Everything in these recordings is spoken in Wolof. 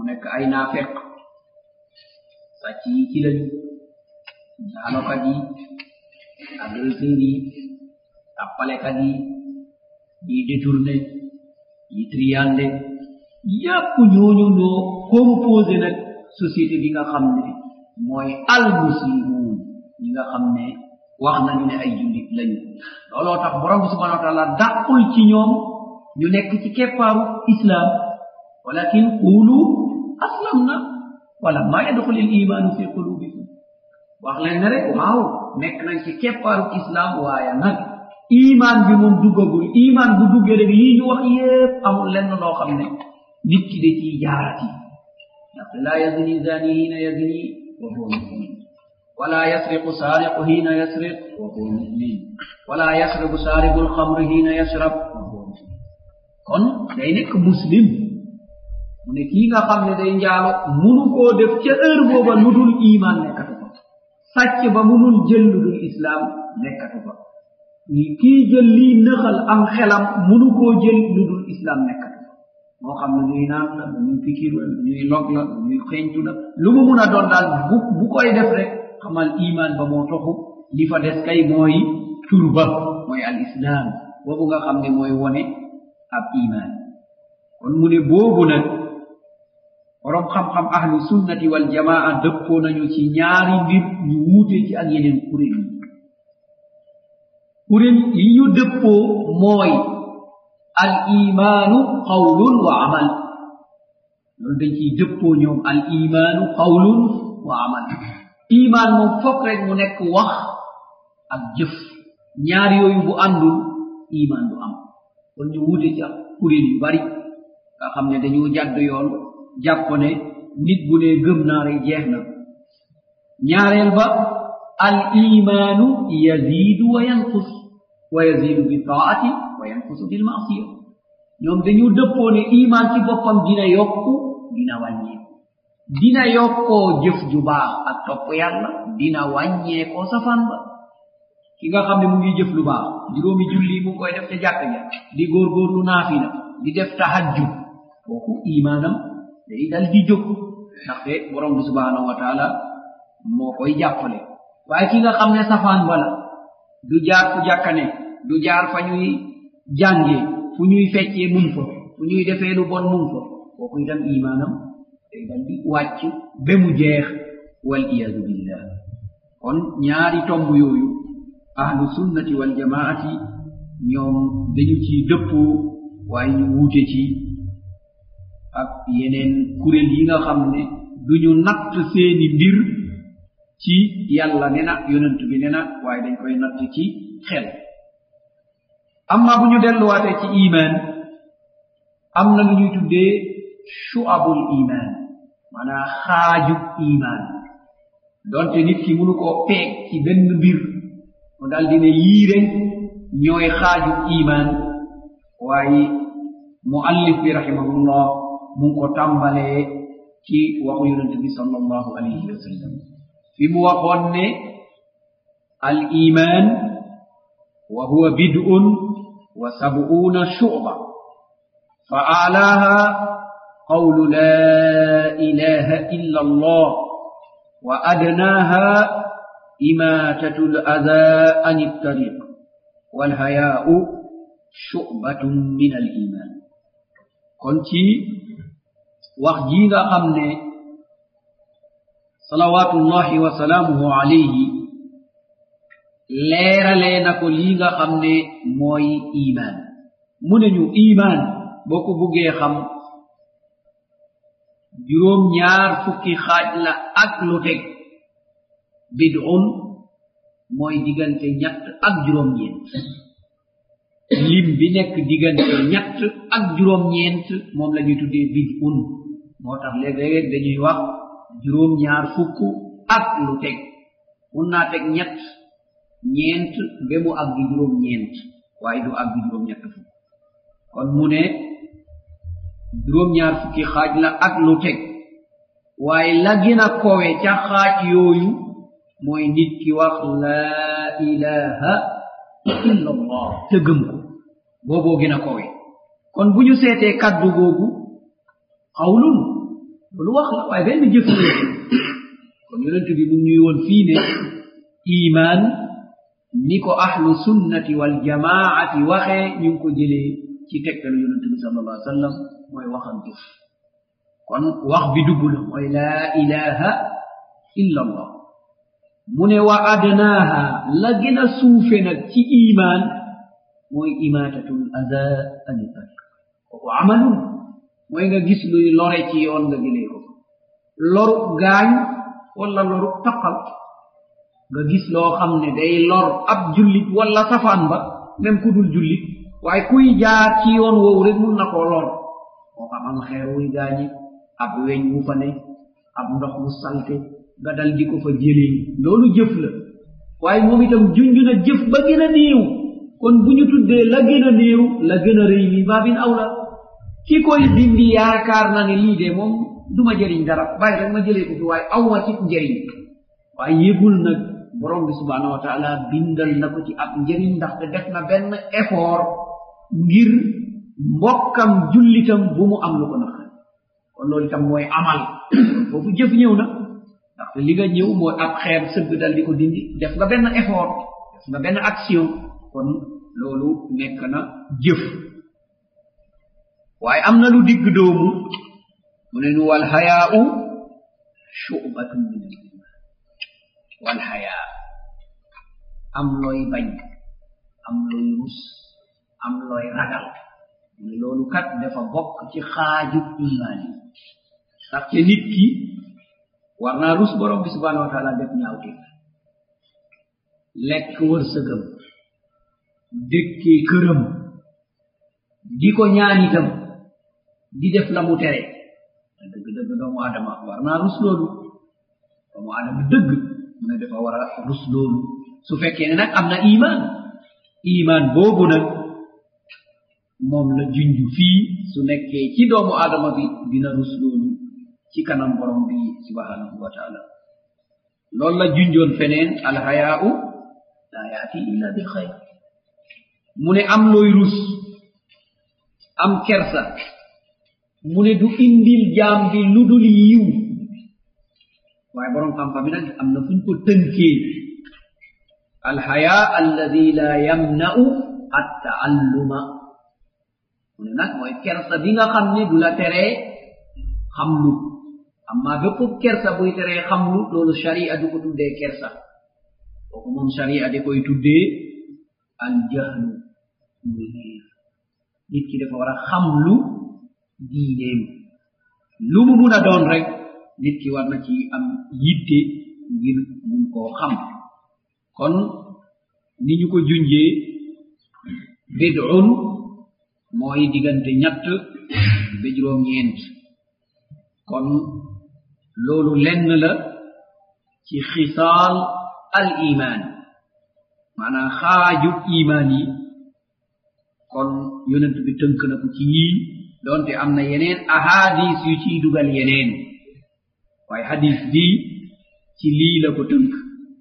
nekk ay naafeq sàcc yi ci lañu jaalokat yi agresseurs yi tappalekat yi yi détourné yi triande yépp ñooñu noo composé nag société bi nga xam ne mooy almuslimun ñi nga xam ne wax nañu ne ay jullit lañu looloo tax borom bi subhanahu wa taala dàqul ci ñoom ñu nekk ci keppaaru islam walakin qulu aslamna wala ma yadxul il imanu fi qulubikum wax leen ne rek waaw nekk nañ ci keppaaru islam waaye nag iman bi moom duggagul iman bu duggee rek yii ñu wax yépp amul lenn loo xam ne nit ki da ciy jaarati ndaxte laa yazni zani hiina yazni wa huwa mumin ولا يسرق سارق حين يسرق وهو مؤمن ولا يشرب شارب الخمر حين يشرب وهو مؤمن kon day nekk muslim mu ne kii nga xam ne day njaalo munu koo def ca heure booba lu dul iman nekkatu fa sàcc ba munul jël lu dul islam nekkatu fa kii jël lii nëxal am xelam munu koo jël lu dul islam nekkatu fa moo xam ne ñuy naan la ñuy fikir la ñuy log la ñuy xeeñtu la lu mu mun a doon daal bu bu koy def rek xamal iman ba moo toxu li fa des kay mooy tur ba mooy al islam boobu nga xam ne mooy wone ab iman kon mu ne boobu nag borom xam-xam ahlu sunnati wal jamaa dëppoo nañu ci ñaari mbir ñu wuute ci ak yeneen kuréel yi kuréel yi ñu dëppoo mooy al imaanu qawlun wa amal loolu dañ ciy dëppoo ñoom al imaanu qawlun wa amal iman moom fokk rek mu nekk wax ak jëf ñaar yooyu bu àndul iman du am kon ñu wuute ci ak kuréel yu bari nga xam ne dañoo jàdd yoon jàpp ne nit bu ne gëm naa rek jeex na ñaareel ba al imanu yazidu wa yanqus wa yazidu bi taati wa yanqusu bil maasiya ñoom dañu dëppoo ne iman ci boppam dina yokku dina wàññeeku dina yokkoo jëf ju baax ak topp yàlla dina wàññeekoo safaan ba ki nga xam ne mu ngi jëf lu baax juróomi julli mu ngi koy def ca jàkk ja di góorgóorlu naafila di def tahajjud kooku imaanam day dal di jóg ndaxte borom bi subhanahu wa taala moo koy jàppale waaye ki nga xam ne safaan wala du jaar fu jàkkane du jaar fa ñuy jàngee fu ñuy feccee mun fa fu ñuy defee lu bon mun fa kooku itam imaanam day dal di wàcc ba mu jeex wal iyadu billah kon ñaari tomb yooyu ahlu sunnati wal jamaati ñoom dañu ci dëppoo waaye ñu wuute ci ak yeneen kuréel yi nga xam ne duñu natt seeni mbir ci yàlla ne na yonent bi ne na waaye dañ koy natt ci xel amma bu ñu delluwaatee ci iman am na lu ñuy tuddee shu'abul iman maanaa xaajub iman donte nit ki mënu koo peeg ci benn mbir mu dal di ne yii rek ñooy xaajub iman waaye muallif bi rahimahullah mu ngi ko tàmbalee ci waxu yonente bi sallallahu alayhi wa sallam fi mu waxoon ne al iman wa huwa bid'un wa sab'una shu'ba fa alaha qawlu la ilaha illa allah wa adnaha imatatu al-adha an at-tariq wal haya'u shu'batun min al-iman kon ci wax ji nga xam ne salawatullahi wa salaamuhu alayhi leeralee na ko lii nga xam ne mooy iman mu ne ñu iman boo ko buggee xam juróom ñaar fukki xaaj la ak lu teg bid'un mooy diggante ñett ak juróom ñeent lim bi nekk diggante ñett ak juróom ñeent moom la ñuy tuddee bid'un moo tax léeg-léeg dañuy wax juróom ñaar fukk ak lu teg mun naa teg ñett ñeent ba mu àgg juróom ñeent waaye du àgg juróom ñett fukk kon mu ne juróom ñaar fukki xaaj la ak lu teg waaye la gën a kowe ca xaaj yooyu mooy nit ki wax laa ilaha illa allah te gëm ko booboo gën a kowe kon bu ñu seetee kaddu googu xawlun lu wax la waaye benn jëf la kon yonent bi mu ñuy woon fii ne iman ni ko ahlu sunnati wal jamaati waxee ñu ngi ko jëlee ci tegtalu yonent bi sal allah sallam mooy waxam jëf kon wax bi dugg na mooy laa ilaha illa allah mu ne wa adnaaha la gën a suufe nag ci iman mooy imaatatul ada ani tariq kooku amalun mooy nga gis luy lore ci yoon nga jëlee ko loru gaañ wala loru taqal nga gis loo xam ne day lor ab jullit wala safaan ba même ku dul jullit waaye kuy jaar ci yoon woowu rek mun na koo lor moo xam am xeer wuy gaañi ab weñ wu fa ne ab ndox mu salte nga dal di ko fa jëlee loolu jëf la waaye moom itam junj na jëf ba gën a néew kon bu ñu tuddee la gën a néew la gën a rëy mi baabin awla ki koy dindi yaakaar na ne lii de moom du ma jëriñ dara bàyyi rek ma jëlee ko fi waaye aw ma ci njëriñ waaye yëgul nag borom bi subhanahu wa taala bindal na ko ci ab njëriñ ndaxte def na benn effort ngir mbokkam jullitam bu mu am lu ko naqari kon loolu itam mooy amal foofu jëf ñëw na ndaxte li nga ñëw mooy ab xeer sëgg dal di ko dindi def nga benn effort def nga benn action kon loolu nekk na jëf waaye am na lu digg doomu mu ne nu wal hayaau shubatun min al iman wal hayaa am looy bañ am looy rus am looy ragal mu ne loolu kat dafa bokk ci xaaju imaan yi ndaxte nit ki war naa rus borom bi subhanahu wa taala def ñaawte lekk wërsëgam dëkkee këram di ko ñaan itam di def la mu tere dëgg dëgg doomu adama war naa rus loolu doomu adama dëgg mu ne dafa war a rus loolu su fekkee ne nag am na iman iman boobu nag moom la junj fii su nekkee ci doomu adama bi dina rus loolu ci kanam borom bi subhanahu wa taala loolu la junjoon feneen alhayaau la yaati illa bi xayr mu ne am looy rus am kersa mu ne du indil jaam bi lu dul yiw waaye borom xam-xam bi nag am na fuñ ko tënkee alhaya alladi la yamna'u attaalluma mu ne nag mooy kersa bi nga xam ne du la teree xamlu amma bépp kersa buy teree xamlu loolu sharia du ko tuddee kersa kooku moom sharia da koy tuddee aljahlu muy réer nit ki dafa war a xamlu diineem lu mu mun a doon rek nit ki war na ci am yitte ngir mun koo xam kon ni ñu ko junjee bid'un mooy diggante ñett ba juróom ñeent kon loolu lenn la ci xisaal al iman maanaam xaaju iman yi kon yonent bi tënk na ko ci yii doonte am na yeneen ahadis yu ciy dugal yeneen waaye hadis bi ci lii la ko tënk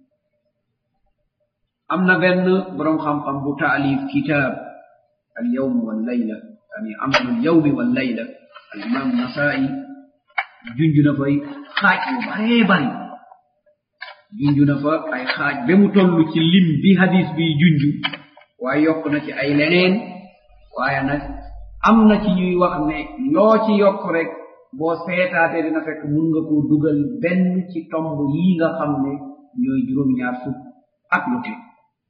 am na benn borom xam-xam bu taalif kitab al yawm wal layla yani amalu al yawmi wal layla al imam nasai junj na fay xaaj yu baree bari junj na fa ay xaaj ba mu toll ci lim bi hadis bi junj waaye yokk na ci ay leneen waaye nag am na ci ñuy wax ne loo ci yokk rek boo seetaate dina fekk mun nga koo dugal benn ci tomb yii nga xam ne ñooy juróom-ñaar fukk ak lu teg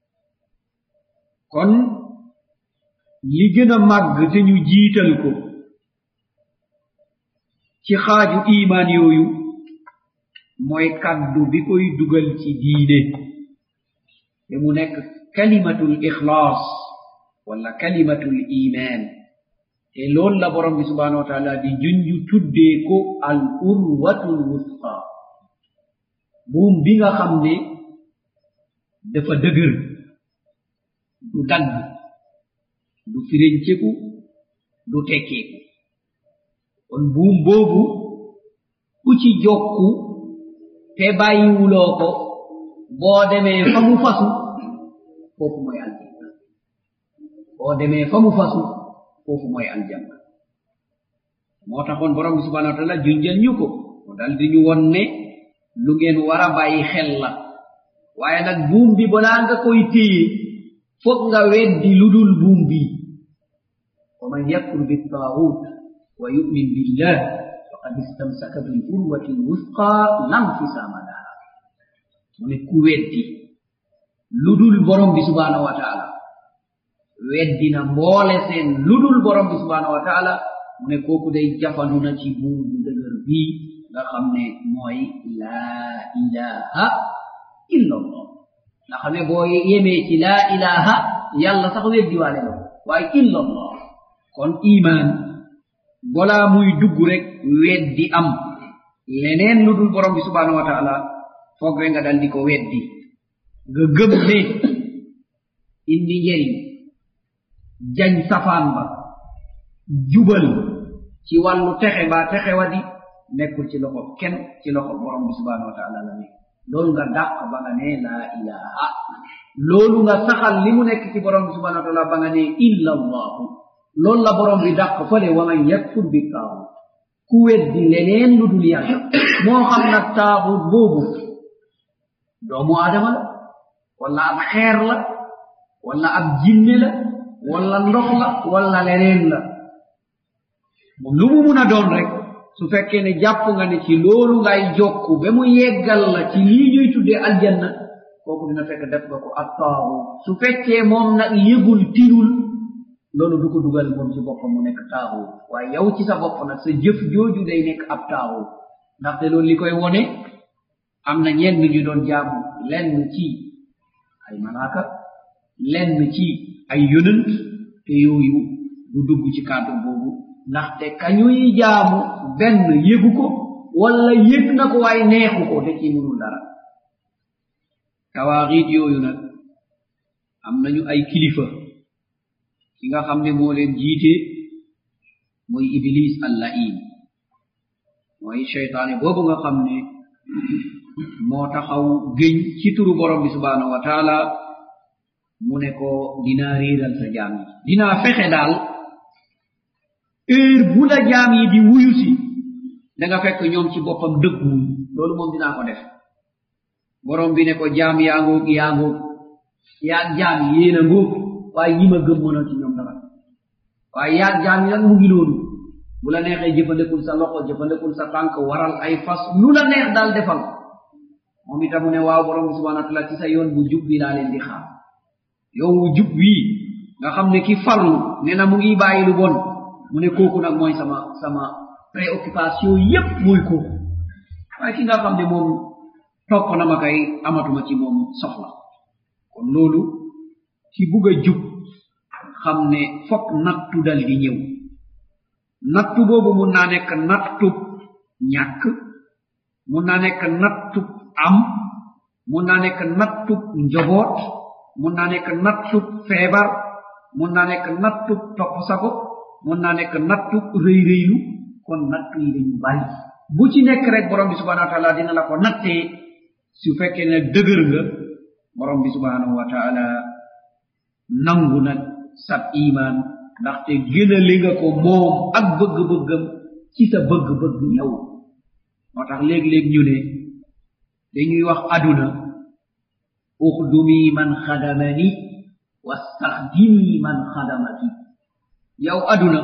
kon li gën a màgg te ñu jiital ko ci xaaju imaan yooyu mooy kaddu bi koy dugal ci diine te mu nekk kalimatul ixlaas wala kalimatul iman te loolu la borom bi subhanahu wa taala di junju tuddee ko al urwatul wusqa buum bi nga xam ne dafa dëgër du dagg du firenceku du tekkeeku kon buum boobu ku ci jokku te bàyyiwuloo ko boo demee fa mu fasu foofu mooy aljanna boo demee fa mu fasu foofu mooy aljanna moo taxoon borom bi subhanahu wa taala junjal ñu ko mu dal di ñu won ne lu ngeen war a bàyyi xel la waaye nag buum bi balaa nga koy téye foog nga weddi lu dul buum bi wa man yakfur bittaagut wa yumin billah faqad istamsaka bil urwati lwusqa lam fisama laha mu ne ku weddi lu dul borom bi subhanahu wa taala weddina mboole seen lu dul borom bi subhanahu wa taala mu ne kooku day jafandu na ci buum bu dëgër bii nga xam ne mooy laa ilaha illa allah nga xam ne boo yemee ci laa ilaha yàlla sax weddiwaale la waaye illa allah kon iman balaa muy dugg rek weddi am leneen lu dul borom bi subhanahu wa taala foog re nga dal di ko weddi nga gëm ne indi njëriñ jañ safaan ba jubal ci wàllu texe mbaa texe wadi nekkul ci loxo kenn ci loxo borom bi subhanahu wa taala la nekk loolu nga dàq ba nga ne laa ilaha loolu nga saxal li mu nekk ci borom bi subhanahu wa taala ba nga ne illa allahu loolu la borom bi dàq fële wa man yakfur bi taaxut ku weddi leneen lu dul yàlla moo xam nag taaxut boobu doomu aadama la wala ab xeer la wala ab jinne la wala ndox la wala leneen la lu mu mun a doon rek su fekkee ne jàpp nga ne ci loolu ngay jokku ba mu yeggal la ci lii ñuy tuddee aljanna kooku dina fekk def nga ko ab taaxu su fekkee moom nag yëgul tirul loolu du ko dugal moom ci boppam mu nekk taaxu waaye yow ci sa bopp nag sa jëf jooju day nekk ab taaxu ndaxte loolu li koy wone am na ñenn ñu doon jaamu lenn ci ay malaaka lenn ci ay yonant te yooyu du dugg ci kàddu boobu ndaxte kañuy jaamu benn yëgu ko wala yëg na ko waaye neexu ko da ci munul dara tawaaxiit yooyu nag am nañu ay kilifa ki nga xam ne moo leen jiite mooy iblis allahin mooy cheytaane boobu nga xam ne moo taxaw géñ ci turu borom bi subhanahu wa taala mu ne ko dinaa réeral sa jaam yi dinaa fexe daal heure bu la jaam yi di wuyu si da nga fekk ñoom ci boppam dëgguwuñ loolu moom dinaa ko def borom bi ne ko jaam yaa ngoog yaa ngoog yaag jaam yi yéen a ngoog waaye ñi ma gëm mënoo ci ñoom dara waaye yaag jaam yi nag mu ngi loolu bu la neexee jëfandikul sa loxo jëfandikul sa tànk waral ay fas lu la neex daal defal moom itam mu ne waaw borom bi subhanahu wa taala ci sa yoon bu jub bi laa leen di xaar yow wu jub wii nga xam ne ki farlu ne na mu ngi bàyyi lu bon mu ne kooku nag mooy sama sama préoccupation yépp mooy kooku waaye ki nga xam ne moom topp na ma kay amatuma ci moom soxla kon loolu ci bugg a jub xam ne fokk nattu dal di ñëw nattu boobu mun naa nekk nattub ñàkk mun naa nekk nattub am mun naa nekk nattub njoboot mun naa nekk nattub feebar mun naa nekk nattub topp sago mun naa nekk nattub rëy rëylu kon nattu yi dañu bari bu ci nekk rek borom bi subhanahu wa taala dina la ko nattee su fekkee ne dëgër nga borom bi subhanahu wa taala nangu nag sab iman ndaxte gënale nga ko moom ak bëgg-bëggam ci sa bëgg-bëgg yow moo tax léeg-léeg ñu ne dañuy wax aduna uxdumi man xadamani wastaxdimi man xadamaki yow aduna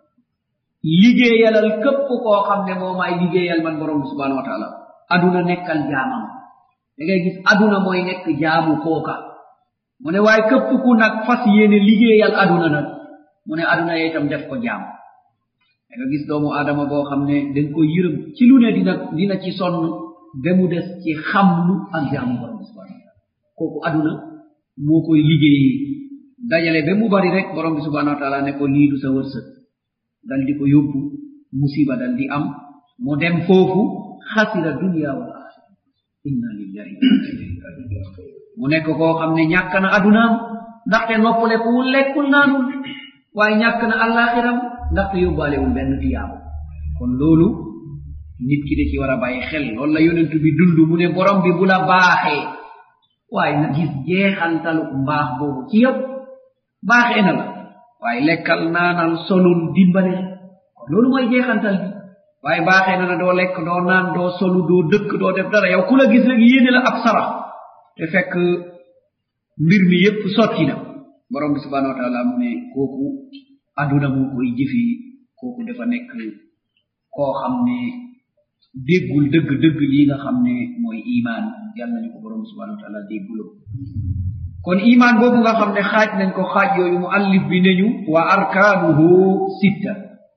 liggéeyalal képp koo xam ne moo maay liggéeyal man borom bi subhanahu wa taala aduna nekkal jaamam da ngay gis aduna mooy nekk jaamu kooka mu ne waaye képp ku nag fas yéene liggéeyal aduna nag mu ne aduna yee itam def ko jaam da nga gis doomu aadama boo xam ne dañ ko yërëm ci lu ne dina dina ci sonn ba mu des ci xamlu ak jaamu borom bi subhanahu wa taala kooku aduna moo koy liggéeyee dajale ba mu bari rek borom bi subhanahu wa taala ne ko lii du sa wërsëg dal di ko yóbbu musiba dal di am mu dem foofu xasira dunia wal axira inna lillahi wa inna ilayhi rajiun mu nekk koo xam ne ñàkk na adunaam ndaxte noppalekuwul lekkul naanul waaye ñàkk na àllaaxiram ndaxte yóbbaalewul benn tiyaabu kon loolu nit ki da ci war a bàyyi xel loolu la yonent bi dund mu ne borom bi bu la baaxee waaye na gis jeexantalu mbaax boobu ci yow baaxee na la waaye lekkal naanal solul dimbale kon loolu mooy jeexantal bi waaye baaxee na la doo lekk doo naan doo solu doo dëkk doo def dara yow ku la gis rek yéene la ab sarax te fekk mbir mi yépp sotti na borom bi subhanahu wa taala mu ne kooku aduna moo koy jëfi kooku dafa nekk koo xam ne déggul dëgg dëgg lii nga xam ne mooy iman yàlla nañu ko borom bi subhanahu wa taala dégguloo kon iman boobu nga xam ne xaaj nañ ko xaaj yooyu mu allif bi neñu wa arkaanuhu sitta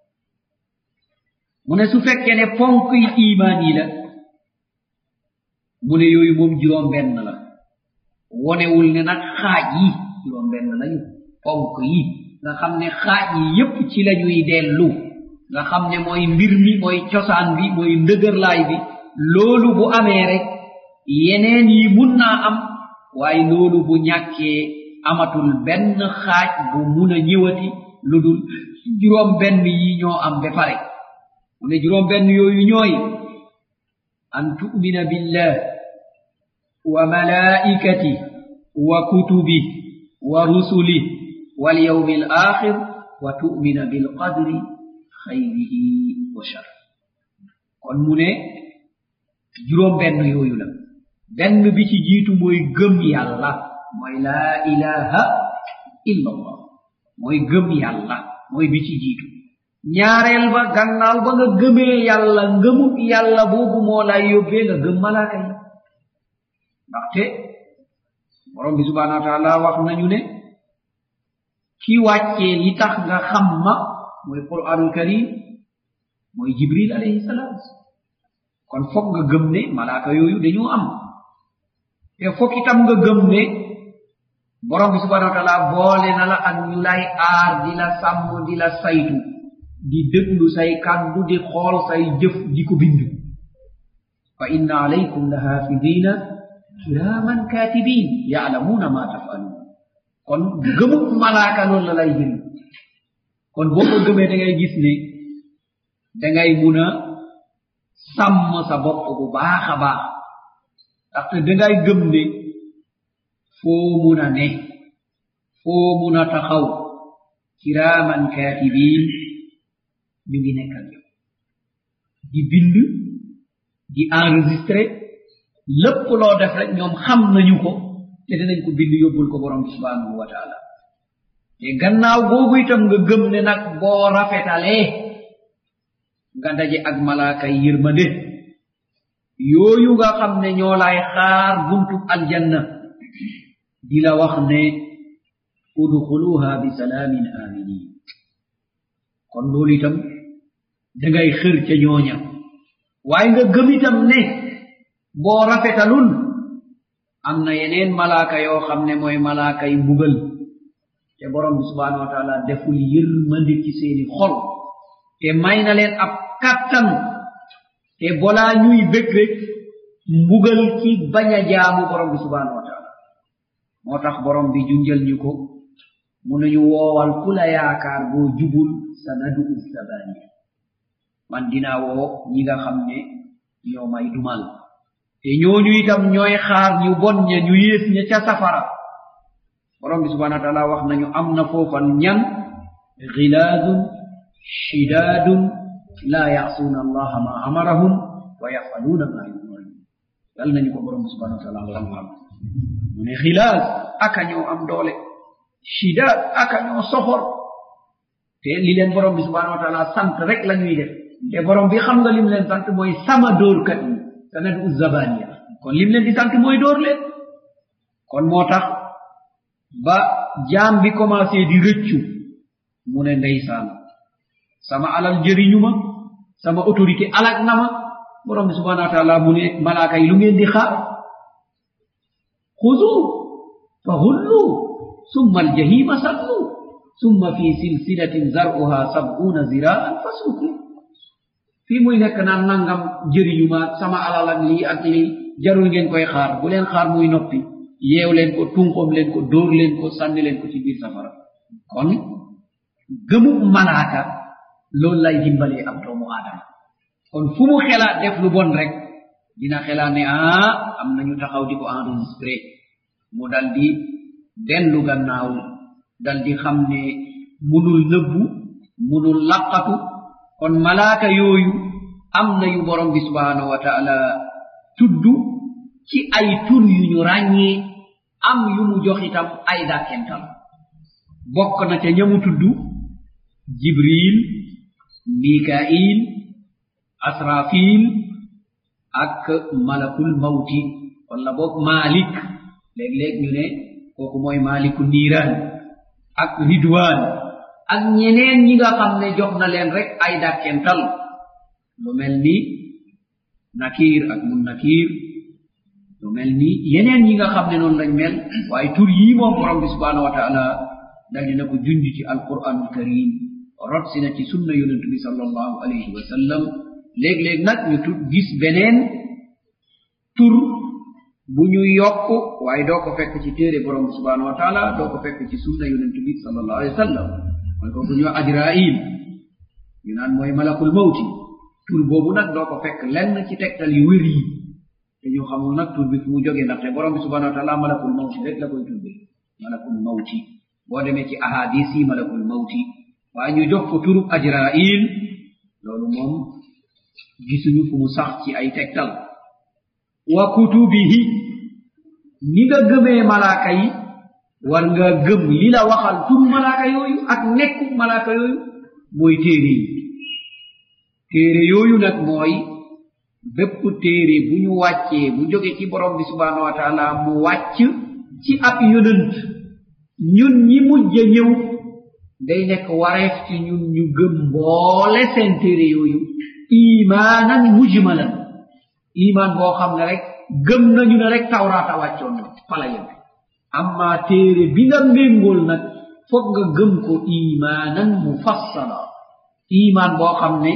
mu ne su fekkee ne ponk yi iman yi la mu ne yooyu moom juróom benn la wonewul ne nag xaaj yi juróom benn lañu ponk yi nga xam ne xaaj yi yépp ci lañuy dellu nga xam ne mooy mbir mi mooy cosaan bi mooy ndëgërlaay bi loolu bu amee rek yeneen yi mun naa am waaye loolu bu ñàkkee amatul benn xaaj bu mun a ñëwati lu dul juróom benn yi ñoo am ba pare mu ne juróom benn yooyu ñooy an tu'mina billah wa malaikati wa kutubi wa rusuli wal yawmi al akhir wa tu'mina bil qadri khayrihi wa shar kon mu ne juróom benn yooyu la benn bi ci jiitu mooy gëm yàlla mooy laa ilaha illa allah mooy gëm yàlla mooy bi ci jiitu ñaareel ba gannaaw ba nga gëmee yàlla ngëmut yàlla boobu moo lay yóbbee nga gëm malaaka yi ndaxte borom bi subhanahu wa taala wax nañu ne ki wàccee li tax nga xam ma mooy quranul karim mooy jibril alayhi salaam kon foog nga gëm ne malaaka yooyu dañoo am te foog itam nga gëm ne borom bi subhanahu wa taala boole na la ak ñu lay aar di la sàmm di la saytu di déglu say kàddu di xool say jëf di ko bind fa inna alaykum la hafidina kiraman katibin yaalamuuna ma tafaluun kon gëmut malaaka loolu la lay jëriñ kon boo ko gëmee da ngay gis ne da ngay mun a sàmm sa bopp bu baax a baax ndaxte da ngay gëm ne foo mun a ne foo mun a taxaw kiraman katibin ñu ngi nekk ak yow di bind di enregistré lépp loo def rek ñoom xam nañu ko te dinañ ko bind yóbbul ko borom bi subhanahu wa taala te gannaaw boobu itam nga gëm ne nag boo rafetalee nga daje ak malaaka yi yërmande yooyu nga xam ne ñoo lay xaar buntu aljanna di la wax ne udxuluha bi salaamin aminin kon loolu itam dangay xër ca ñooña waaye nga gëm itam ne boo rafetalul am na yeneen malaaka yoo xam ne mooy malaaka yi mbugal te borom bi subhanahu wa taala deful yërmande ci seeni xol te may na leen ab kattan te bolaa ñuy bëgg rek mbugal ci bañ a jaamu borom bi subhanahu wa taala moo tax borom bi junjal ñu ko mu nañu woowal ku la yaakaar boo jubul sanadu sabaniya man dinaa woo ñi nga xam ne ñoo may dumal te ñooñu itam ñooy xaar ñu bon ña ñu yées ña ca safara borom bi subhanahu wa taala wax nañu am na foofal ñan gilaadun shidaadun laa yaasuuna allaha ma amarahum wa yafaluuna ma yumaruun yal nañu ko borom bi subhanahu wa taala xam-xam mu ne xilaad aka ñoo am doole shidaad aka ñoo soxor te li leen borom bi subhanahu wa taala sant rek la ñuy def te borom bi xam nga lim leen sant mooy sama dóorkat yi sanadu zabaniya kon lim leen di sant mooy dóor leen kon moo tax ba jaam bi commencé di rëccu mu ne ndeysaan sama alal jëriñu ma sama autorité alag na ma borom bi subhanahu wa taala mu ne malaaka yi lu ngeen di xaar xuzu fa hullu summa aljahima sallu summa fi silsilatin zar'uha sab'una ziraan fasluku fii muy nekk naan nangam jëriñu ma sama alal ak lii ak lii jarul ngeen koy xaar bu leen xaar muy noppi yeew leen ko tunqom leen ko dóor leen ko sànni leen ko ci biir safara kon gëmu malaaka loolu lay dimbalee ab doomu aadama kon fu mu xelaat def lu bon rek dina xelaat ne ah am nañu taxaw di ko enregistré mu dal di dellu gannaaw dal di xam ne munul nëbbu munul laqatu kon malaaka yooyu am na yu borom bi subhanahu wa taala tudd ci ay tur yu ñu ràññee am yu mu jox itam ay dàkkental bokk na ca ñamu tudd jibril mikail asrafil ak malakul mawti walla boog malik léeg-léeg ñu ne kooku mooy maliku niiraan ak ridwan ak ñeneen ñi nga xam ne jox na leen rek ay dàkkental lu mel ni nakir ak mun nakir lu mel ni yeneen ñi nga xam ne noonu lañ mel waaye tur yii moom borom bi subhanahu wa taala dal dina ko junj ci alquranul karim rot si na ci sunna yonentu bi sallallahu alayhi wa sallam léeg-léeg nag ñu tut gis beneen tur bu ñu yokk waaye doo ko fekk ci téere borom bi subhanahu wa taala doo ko fekk ci sunna yonentu bi sallallahu alayhi wa sallam mooy kooku ñu ajrail ñu naan mooy malakul mawti tur boobu nag doo ko fekk lenn ci tegtal yu wér yi te ñu xamul nag tur bi fu mu jógee ndaxte borom bi subhanahu wa taala malakul mawti rek la koy tudde malakul mawti boo demee ci ahadis yi malakul mawti waaye ñu jox ko turub ajrail loolu moom gisuñu fu mu sax ci ay tegtal wa kutubihi ni nga gëmee malaaka yi war nga gëm li la waxal turu malaaka yooyu ak nekku malaaka yooyu mooy téere yi téere yooyu nag mooy bépp téere bu ñu wàccee bu jóge ci borom bi subhanahu wa taala mu wàcc ci ab yonant ñun ñi mujj a ñëw day nekk wareef ci ñun ñu gëm mboole seen téere yooyu imaanan mujmalan imaan boo xam ne rek gëm nañu ne rek tawraata wàccoon na fala yem amma téere bi nga méngool nag foog nga gëm ko imaanan mufassala imaan boo xam ne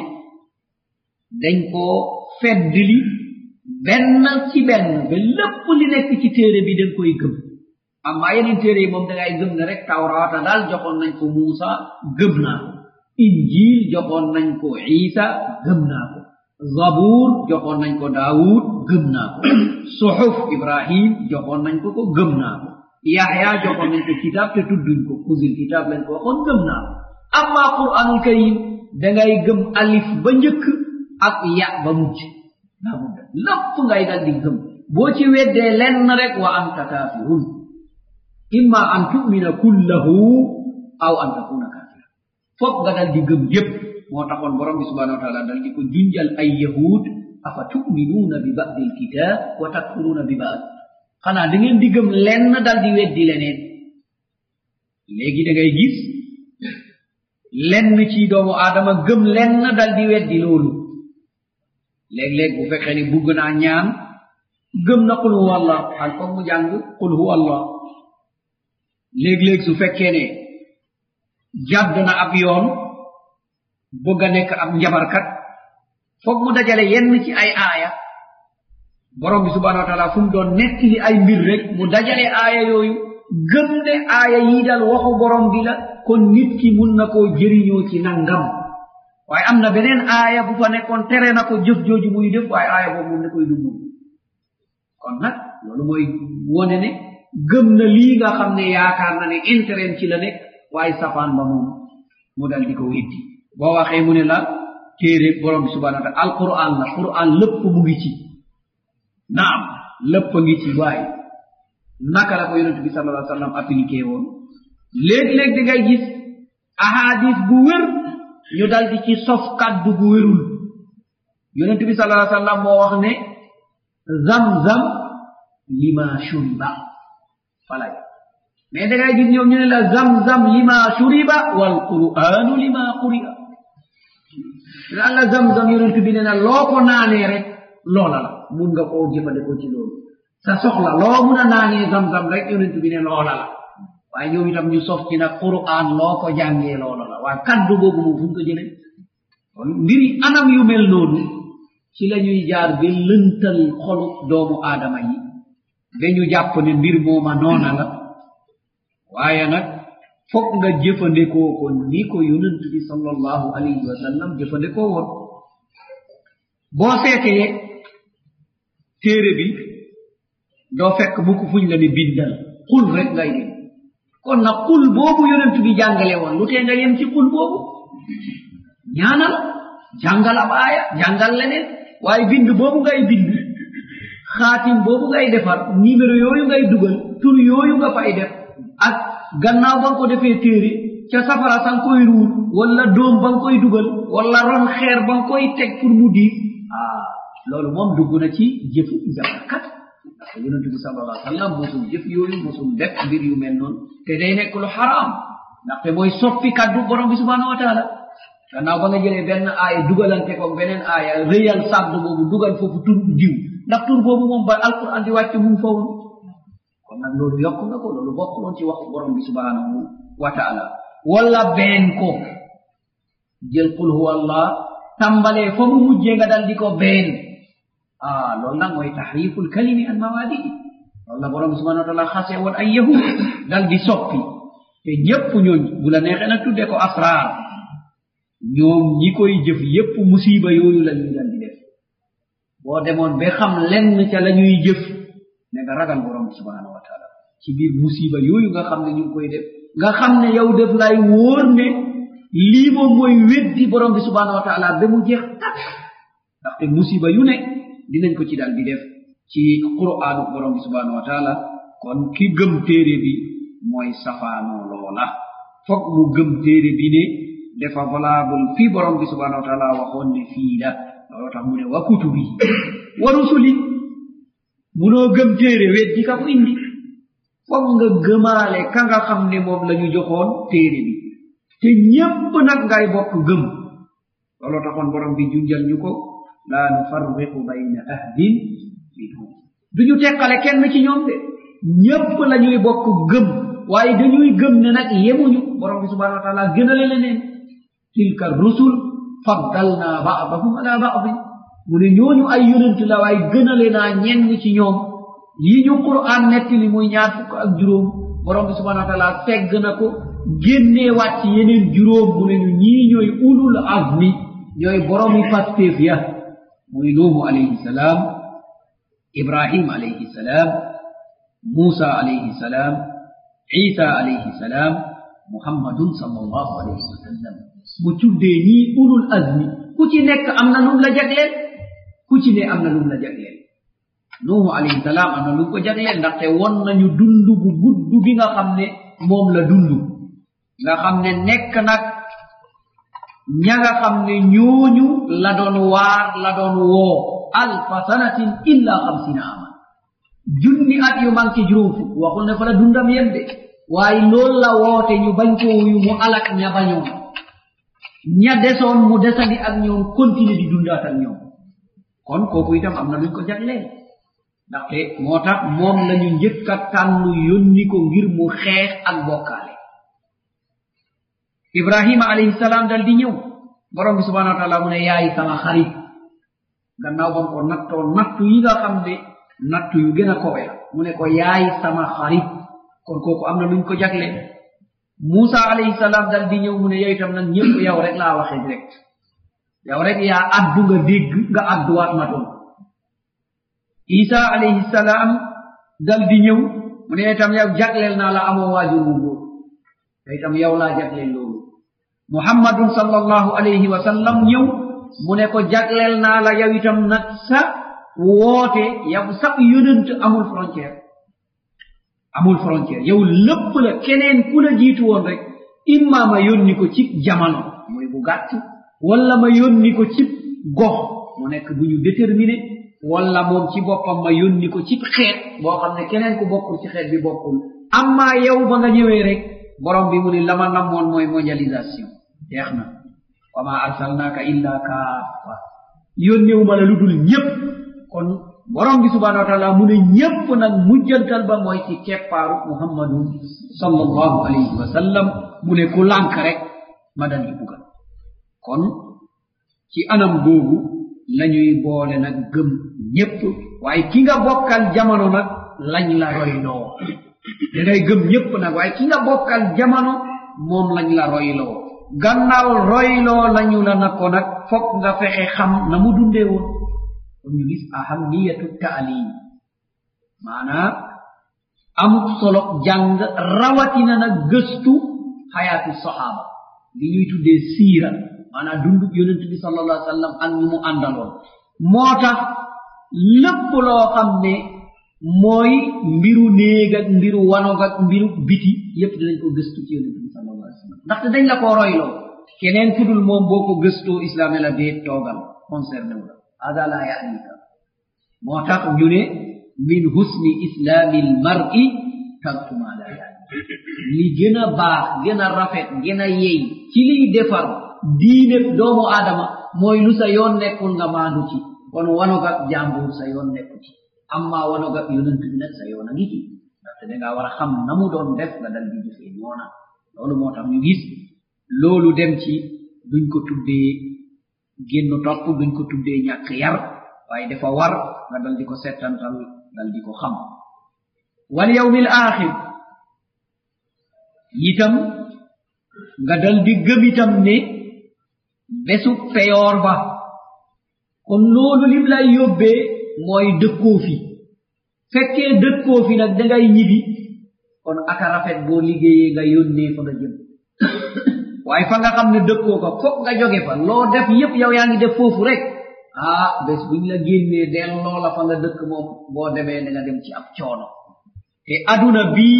dañ koo feddli benn ci benn ba lépp li nekk ci téere bi dañ koy gëm amma yeneen téere yi moom dangay gëm ne rek tawraata daal joxoon nañ ko muusa gëm naa ko injil joxoon nañ ko isa gëm naa ko zabuur joxoon nañ ko daawud gëm naa ko suxuf ibrahim joxoon nañ ko ko gëm naa ko yaxya joxoon nañ ko kitaab te tudduñ ko kusil kitaab lañ ko waxoon gëm naa ko amma quranul karim dangay gëm alif ba njëkk ak ya ba mujj daa mudda lépp ngay dal di gëm boo ci weddee lenn rek wa anta kafirun imma an tumina kullahu aw an takuna kafira foog nga dal di gëm yépp moo taxoon borom bi subhanahu wa taala dal di ko junjal ay yahud afa tuminuuna bi badi lkitab wa takfuruuna bi bad xanaa da ngeen di gëm lenn dal di weddi leneen léegi da ngay gis lenn ci doomu aadama gëm lenn dal di weddi loolu léeg-léeg bu fekkee ni bugg naa ñaan gëm na qul huwa allah xal foog mu jàng qul huwa allah léeg-léeg su fekkee ne jàdd na ab yoon bëgg a nekk ab njabarkat foog mu dajale yenn ci ay aaya borom bi subhanahu wa taala fu mu doon nettili ay mbir rek mu dajale aaya yooyu gëm ne aaya yii daal waxu borom bi la kon nit ki mun na koo jëriñoo ci nangam waaye am na beneen aaya bu fa nekkoon tere na ko jëf jooju muy def waaye aaya boobu moom ne koy dugg kon nag loolu mooy wone ne gëm na lii nga xam ne yaakaar na ne intérêt ci la nekk waaye safaan ba moom mu dal di ko weddi boo waxee mu ne la téere borom bi subhanahu wa taala alquran la quran lépp mu ngi ci naam lépp a ngi ci waaye naka la ko yonente bi sallallahu alayhi wa sallam appliqué woon léeg-léeg di ngay gis ahadis bu wér ñu dal di ci sof kaddu bu wérul yonente bi sallallahu alayhi wa sallam moo wax ne zam-zam lima shuriba falay mais da ngay gis ñoom ñu ne la zam-zam lima shuriba wal qur'anu lima quri'a naan la zam-zam yonent bi ne na loo ko naanee rek loola la mun nga koo jëfandikoo ci loolu sa soxla loo mun a naanee zam-zam rek yonent bi ne loola la waaye ñoom itam ñu sof ci nag qur'an loo ko jàngee loola la waaye kaddu boobu moom fu mu ko jële kon mbiri anam yu mel noonu ci la ñuy jaar ba lëntal xolu doomu aadama yi ba ñu jàpp ne mbir mooma noona la waaye nag foog nga jëfandikoo ko ni ko yonent bi sallallahu alayhi wa sallam jëfandikoo woon boo seetee téere bi doo fekk mukk fuñ la ne bindal xul rek ngay dem kon nag xul boobu yonent bi jàngale woon lu tee nga yem ci xul boobu ñaanal jàngal ab aaya jàngal leneen waaye bind boobu ngay bind xaatim boobu ngay defar numéro yooyu ngay dugal tur yooyu nga fay def ak gannaaw ba nga ko defee téere ca safara sa nga koy ruur wala doom ba nga koy dugal wala ron xeer ba nga koy teg pour mu diis ah loolu moom dugg na ci jëfu jabarkat parce que yonente bi sal allah sallam mosul jëf yooyu mosul def mbir yu mel noonu te day nekk lu xaraam ndaxte mooy soppi kaddu borom bi subhanahu wa taala gannaaw ba nga jëlee benn aaya dugalante ko beneen aaya rëyal sàdd boobu dugal foofu tur diw ndax tur boobu moom ba alquran di wàcc mu fa woon kon nag loolu yokk nga ko loolu bokk loon ci waxu borom bi subhanahu wa taala wala been ko jël qul huwa allah tàmbalee fa mu mujjee nga dal di ko been ah loolu nag mooy tahriful kalimi an mawaadii loolu la borom bi subhanahu wa taala xasee woon ay yahud dal di soppi te ñépp ñooñ bu la neexee nag tuddee ko asraar ñoom ñi koy jëf yépp musiba yooyu la ñuy dal di def boo demoon ba xam lenn ca la ñuy jëf ne nga ragal borom bi subhanahu wa taala ci biir musiba yooyu nga xam ne ñu ngi koy def nga xam ne yow def lay wóor ne lii moom mooy weddi borom bi subhanahu wa taala ba mu jeex takk ndaxte musiba yu ne dinañ ko ci dal di def ci qur'aanu borom bi subhanahu wa taala kon ki gëm téere bi mooy safaanoo loola foog mu gëm téere bi ne dafa valable fii borom bi subhanahu wa taala waxoon ne fii la looloo tax mu ne wa kutubi wa rusuli munoo gëm téere weddi ka ko indi foog nga gëmaale ka nga xam ne moom la ñu joxoon téere bi te ñépp nag ngay bokk gëm looloo taxoon borom bi junjal ñu ko laa nufarriqu bayna ahdin minhum duñu teqale kenn ci ñoom de ñépp la ñuy bokk gëm waaye dañuy gëm ne nag yemuñu borom bi subhanahu wa taala gënale leneen tilka rusul faddalna baadahum ala baadin mu ne ñooñu ay yonent la waaye gënale naa ñenn ci ñoom yi ñu quran nettali muy ñaar fukk ak juróom borom bi subhanahu wa taala tegg na ko génnee wàcc yeneen juróom mu ne ñu ñii ñooy ulul azmi ñooy boromi pastéef ya muy nuuhu alayhi salaam ibrahim alayhi salaam muusa alayhi salaam isa alayhi salaam muhammadun sallallahu alayhi wa sallam mu tuddee ñii ulul azmi ku ci nekk am na lum la jagleel ku ci ne am na lum la jagleel nuuhu alayhi salaam am na lum ko jagleel ndaxte won nañu dund bu gudd bi nga xam ne moom la dund nga xam ne nekk nag ña nga xam ne ñooñu la doon waar la doon woo alfa sanatin illa xamsina ama junni at yu manqué juróom fukk waxul ne fa la dundam yem de waaye loolu la woote ñu bañ ko wuyu mu alak ña bañoon ña desoon mu desandi ak ñoom continuer di dundaat ak ñoom kon kooku itam am na luñ ko jagleen ndaxte moo tax moom la ñu njëkk a tànn yónni ko ngir mu xeex ak bokkaale ibrahima alayhi salaam dal di ñëw borom bi subhanahu wa taala mu ne yaay sama xarit gannaaw bam ko nattoo nattu yi nga xam ne nattu yu gën a kowe la mu ne ko yaay sama xarit kon kooku am na luñ ko jagle Musa alayhi salaam dal di ñëw mu ne yow itam nag ñëpp yow rek laa waxee direct yow rek yaa addu nga dégg nga adduwaat ma toon Isa alayhi salaam dal di ñëw mu ne itam yow jagleel naa la amoo waajur wu góor te itam yow laa jagleel loolu muhammadun sallallahu alayhi wa sallam ñëw mu ne ko jagleel naa la yow itam nag sa woote yow sa yonent amul frontière amul frontière yow lépp la keneen ku la jiitu woon rek imma ma yónni ko ci jamono mooy bu gàtt wala ma yónni ko ci gox mu nekk bu ñu déterminé wala moom ci boppam ma yónni ko ci xeet boo xam ne keneen ku bokkul ci xeet bi bokkul amma yow ba nga ñëwee rek borom bi mu ni lama namoon mooy mondialisation jeex na wa ma arsalnaka illa kaafa yónnewuma la lu dul ñépp kon borom bi subhanahu wa taala mu ne ñépp nag mujjantal ba mooy ci keppaaru muhammadu sallallahu alayhi wa sallam mu ne ku lànk rek ma dal di bugal kon ci anam googu lañuy boole nag gëm ñépp waaye ki nga bokkal jamono nag lañ la royloo dangay gëm ñépp nag waaye ki nga bokkal jamono moom lañ la royloo gannaaw royloo lañu la na ko nag fokk nga fexe xam na mu dundee woon kon ñu gis ahamiyatu taalim maanaam amut solo jàng rawatina nag gëstu xayaatu saxaaba li ñuy tuddee siira maanaam dundub yonent bi sallallahu alayhi wa sallam ak ñu mu àndaloon moo tax lépp loo xam ne mooy mbiru néeg ak mbiru wanog ak mbiru biti yépp dinañ ko gëstu ci yonent bi sallallahu alayhi wa sallam ndaxte dañ la koo royloo keneen ku dul moom boo ko gëstoo islam ne la dee toogal concerné wu la hada la yanika moo tax ñu ne min husni islami lmari tarku ma la yaani li gën a baax gën a rafet gën a yey ci liy defar diine doomu aadama mooy lu sa yoon nekkul nga maandu ci kon wanoga jàmbur sa yoon nekku ci amma wanoga yonent bi nag sa yoon a ngi ci ndaxte dangaa war a xam na mu doon def nga dal di jëfee noona loolu moo tax ñu gis loolu dem ci duñ ko tuddee génn topp duñ ko tuddee ñàkk yar waaye dafa war nga dal di ko settantal dal di ko xam wal yawmi l axir itam nga dal di gëm itam ne bésu feyoor ba kon loolu lim lay yóbbee mooy dëkkoo fi fekkee dëkkoo fi nag dangay ñibi kon aka rafet boo liggéeyee nga yónnee fa nga jëm waaye fa nga xam ne dëkkoo ko foog nga joge fa loo def yépp yow yaa ngi def foofu rek ah bés buñ la génnee delloo la fa nga dëkk moom boo demee da nga dem ci ab coono te aduna bii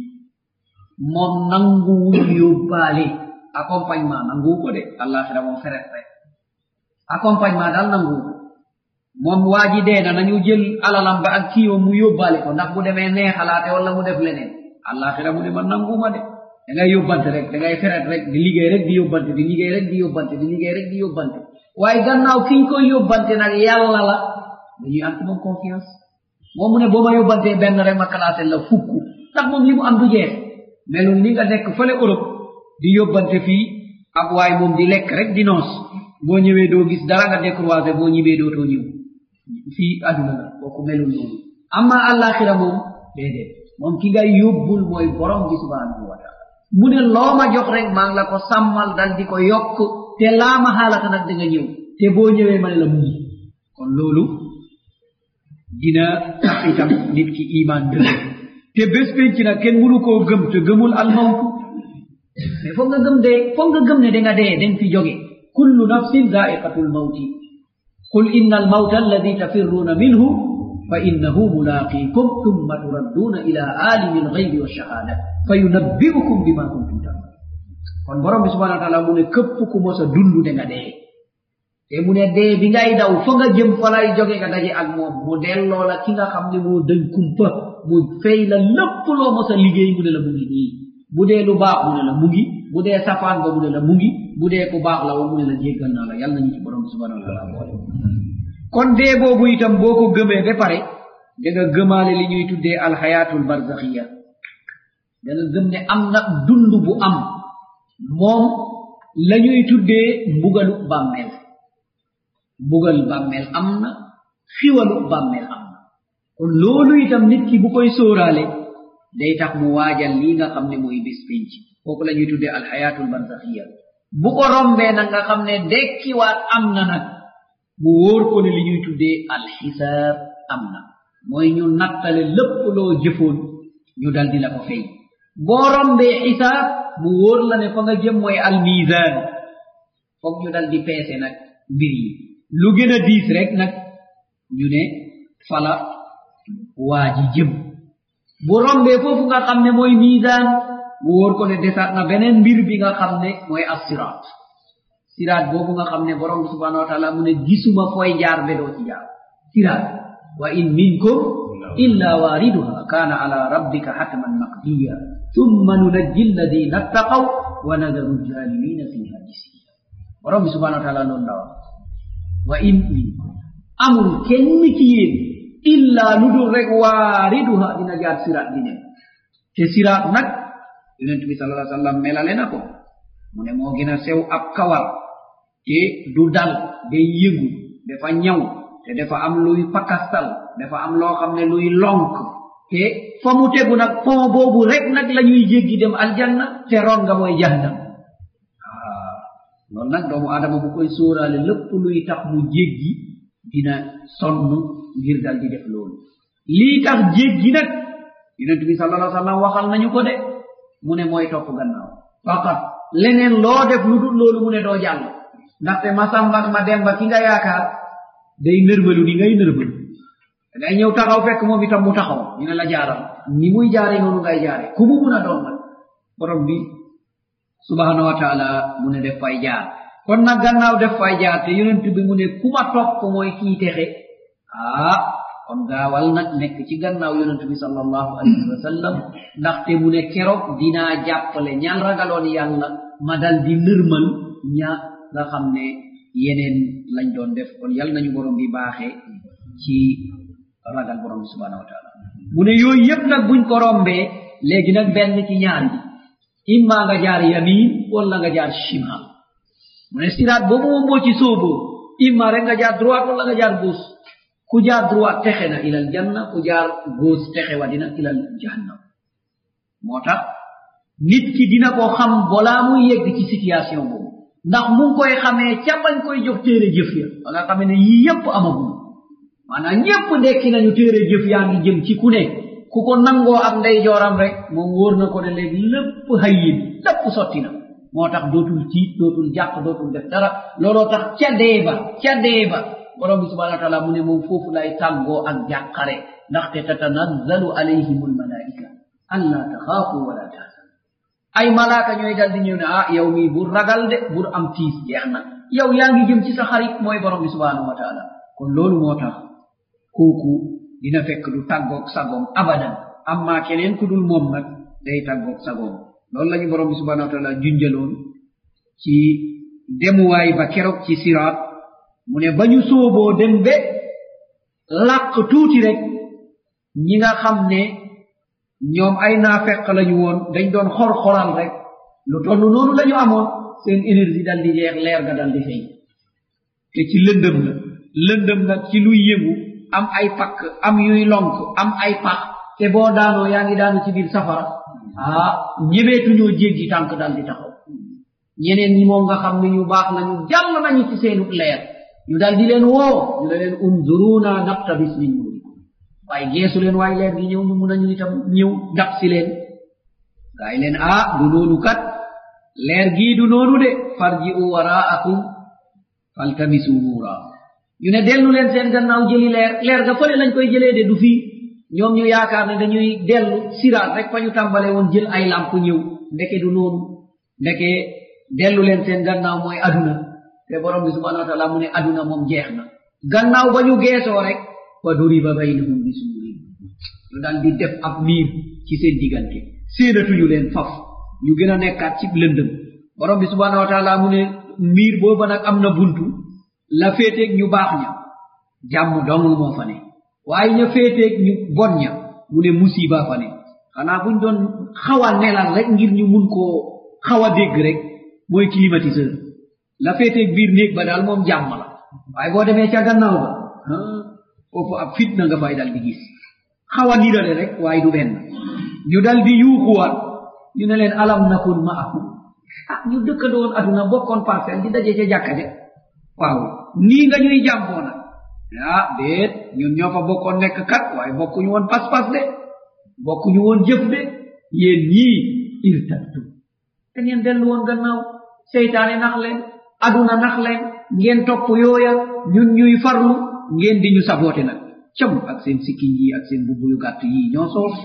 moom nanguwul yóbbaale accompagnement nanguwu ko de àllaaxira moom feret rek accompagnement daal nanguwu ko moom waa ji dee na nañu jël alalam ba ak kiiwam mu yóbbaale ko ndax bu demee neexalaate wala mu def leneen àllaaxira mu ne man nanguwuma de da ngay yóbbante rek da ngay feret rek di liggéey rek di yóbbante di liggéey rek di yóbbante di liggéey rek di yóbbante waaye gannaaw ki ñu koy yóbbante nag yàlla la dañuy am ci moom confiance moom mu ne boo ma yóbbantee benn rek ma classé la fukk ndax moom li mu am du jeex melul ni nga nekk fële Europe di yóbbante fii ab waay moom di lekk rek di noos boo ñëwee doo gis dara nga décroisé boo ñibbee dootoo ñëw fii àdduna la kooku melul noonu amma àllaaxira moom déedéet moom ki ngay yóbbul mooy borom bi subhanahu wa taala mu ne loo ma jox rek maa ngi la ko sàmmal dal di ko yokk te laa ma xaalata nag da nga ñëw te boo ñëwee ma ne la mu ngi kon loolu dina tax itam nit ki iman dëgg te bés penc nag kenn mënu koo gëm te gëmul almawtu mais foog nga gëm dee foog nga gëm ne da nga dee dañ fi jóge kullu nafsin zaiqatu lmawti qul inna almawta alladi tafirruuna minhu fa innahu mulaqikum thumma turadduuna ila alimi alghaybi walshahada fa yunabbiukum bima kuntum tamal kon borom bi subhanahu wa taala mu ne këpp ku mos a dund da nga dee te mu ne dee bi ngay daw fa nga jëm fa lay jóge nga daje ak moom mu delloo la ki nga xam ne moo dañ kumpa mu fay la lépp loo mos a liggéey mu ne la mu ngi nii bu dee lu baax mu ne la mu ngi bu dee safaan ba mu ne la mu ngi bu dee ku baax la wa mu ne la jéggal naa la yàlla nañu ci borom bi subhanahu wa taala boole kon dee boobu itam boo ko gëmee ba pare da nga gëmaale li ñuy tuddee alxayaatul barzaxiya da nga gëm ne am na dund bu am moom la ñuy tuddee mbugalu bàmmeel mbugal bàmmeel am na xiwalu bàmmeel am na kon loolu itam nit ki bu koy sóoraale day tax mu waajal lii nga xam ne mooy bés pénc kooku la ñuy tuddee alxayaatul barzaxiya bu ko rombee nag nga xam ne dekkiwaat am na nag mu wóor ko ne li ñuy tuddee alxisaab am na mooy ñu nattale lépp loo jëfoon ñu dal di la ko fay boo rombee xisaab mu wóor la ne fa nga jëm mooy almisaan foog ñu dal di peese nag mbir yi lu gën a diis rek nag ñu ne fala waa ji jëm bu rombee foofu nga xam ne mooy misaan mu wóor ko ne desaat na beneen mbir bi nga xam ne mooy assiraat siraat boobu nga xam ne borom bi subhanahu wa taala mu ne gisuma fooy jaar be doo ci jaar siraat wa in minkum illa wariduha kana ala rabbika hatman maqdiya thumma nunajji alladina attaqaw wa nadaru alzalimina fiha jisiya borom bi subhanahu wa taala noonu la wax wa in minkum amul kenn ci yéen illa lu dul rek waariduha dina jaar siraat di dem te siraat nag yonent bi sallallahu alayhi wa sallam melale na ko mu ne moo gën a sew ab kawar te du dal day yëgu dafa ñaw te dafa am luy pakastal dafa am loo xam ne luy lonk te fa mu tegu nag pont boobu rek nag la ñuy jéggi dem aljanna te ron nga mooy jahannam ah loolu nag doomu aadama bu koy sóoraale lépp luy tax mu jéggi dina sonn ngir dal di def loolu lii tax jéggi nag yonent bi sallallahu alayhi wa sallam waxal nañu ko de mu ne mooy topp gannaaw faqat leneen loo def lu dul loolu mu ne doo jàll ndaxte ma samba ma demba ki nga yaakaar day nërmalu ni ngay nërmalu day ñëw taxaw fekk moom itam mu taxaw ñu ne la jaaral ni muy jaare noonu ngay jaare ku mu mun a doon nag borom bi subhanahu wa taala mu ne def fay jaar kon nag gannaaw def fay jaar te yonent bi mu ne ku ma topp mooy kii texe ah kon gaawal nag nekk ci gannaaw yonent bi sallallahu alayhi wa sallam ndaxte mu ne keroog dinaa jàppale ñaan ragaloon yàlla ma dal di nërmal ña nga xam ne yeneen lañ doon def kon yal nañu borom bi baaxee ci ragal borom bi subhanahu wa taala mu ne yooyu yëpp nag buñ ko rombee léegi nag benn ci ñaar yi imma nga jaar yamin wala nga jaar shimal mu ne siraat boobu moom moo ci sóoboo imma rek nga jaar droite wala nga jaar gauche ku jaar droite texe na ilal janna ku jaar gauche texe wa dina ilal jahannam moo tax nit ki dina ko xam balaa muy yegg ci situation boobu ndax mu ngi koy xamee ca bañ koy jox téere jëf ya wala xamee ne yii yépp amagul maanaam ñépp ndekki nañu téere jëf yaa ngi jëm ci ku ne ku ko nangoo ak ndey jooram rek moom wóor na ko ne léegi lépp hayyin lépp sotti na moo tax dootul tiit dootul jàq dootul def dara looloo tax ca dee ba ca dee ba borom bi subhanahu wa taala mu ne moom foofu lay tàggoo ak jàqare ndaxte tatanazzalu alayhim almalaika alla taxaafu wala tahzanu ay malaaka ñooy dal di ñëw ne ah yow mii bur ragal de bur am tiis jeex na yow yaa ngi jëm ci sa xarit mooy borom bi subhanahu wa taala kon loolu moo tax kooku dina fekk du tàggoog sagoom abadan amma keneen ku dul moom nag day tàggoog sagoom loolu lañu borom bi subhanahu wa taala junjaloon ci demuwaay ba keroog ci siraat mu ne ba ñu sooboo dem be làq tuuti rek ñi nga xam ne ñoom ay naafeq lañu woon dañ doon xor-xoral rek lu toll noonu la ñu amoon seen énergie dal di jeex leer ga dal di feeñ te ci lëndëm la lëndëm nag ci luy yëngu am ay pakk am yuy lonk am ay pax te boo daanoo yaa ngi daanu ci biir safara ah ñemeetuñoo jéggi tànk dal di taxaw ñeneen ñi moom nga xam ne ñu baax nañu jàll nañu ci seenu leer ñu dal di leen woo ñu ne leen unzuruna naqtabis min nurikum waaye geesu leen waaye leer gi ñëw ñu mun nañu itam ñëw dab si leen gaay leen ah du noonu kat leer gii du noonu de farji'u waraakum faltamisu nuura ñu ne dellu leen seen gannaaw jëli leer leer ga fële lañ koy jëlee de du fii ñoom ñu yaakaar ne dañuy dellu siraat rek fa ñu tàmbale woon jël ay làmp ñëw ndeke du noonu ndeke dellu leen seen gannaaw mooy aduna te borom bi subhanahu wa taala mu ne aduna moom jeex na gannaaw ba ñu geesoo rek fa duriba baynahum bi suurin ñu dal di def ab miir ci seen diggante séenatuñu leen faf ñu gën a nekkaat ci lëndëm borom bi subhanahu wa taala mu ne miir booba nag am na buntu la féeteeg ñu baax ña jàmm dong moo fa ne waaye ña féeteeg ñu bon ña mu ne musiba fa ne xanaa buñ doon xaw a nelal rek ngir ñu mun koo xaw a dégg rek mooy climatiseur la féeteeg biir néeg ba daal moom jàmm la waaye boo demee ca gannaaw ba foofu ab fitna nga fay dal di gis xaw a nirale rek waaye du benn ñu dal di yuuxuwaat ñu ne leen alam nakun ma akum ah ñu dëkkandoon aduna bokkoon parcelle di daje ca jàkka ja waaw nii nga ñuy jàmboo nag ah déet ñun ñoo fa bokkoon nekk kat waaye bokkuñu woon pas-pas de bokkuñu woon jëf de yéen ñii irtabtu te ngeen dellu woon gannaaw seytaane nax leen aduna nax leen ngeen topp yooya ñun ñuy farlu ngeen di ñu saboote nag cam ak seen sikkiñ yi ak seen bubbu yu gàtt yi ñoo soos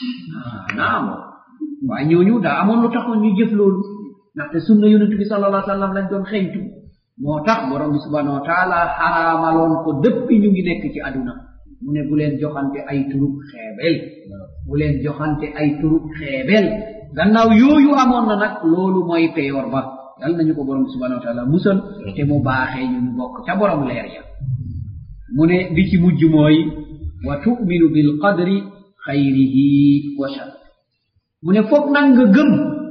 naam waaye ñooñu daa amoon lu taxoon ñu jëf loolu ndaxte sunna yonent bi sallallahu alayhi wa sallam lañ doon xeñtu moo tax borom bi subhanahu wa taala xaraamaloon ko dëppi ñu ngi nekk ci aduna mu ne bu leen joxante ay turub xeebel bu leen joxante ay turub xeebel gannaaw yooyu amoon na nag loolu mooy peyor ba yal nañu ko borom bi subhanahu wa taala musal te mu baaxee ñu ñu bokk ca borom leer ya mu ne bi ci mujj mooy wa tuminu bil qadri xayrihi wa shar mu ne foog nag nga gëm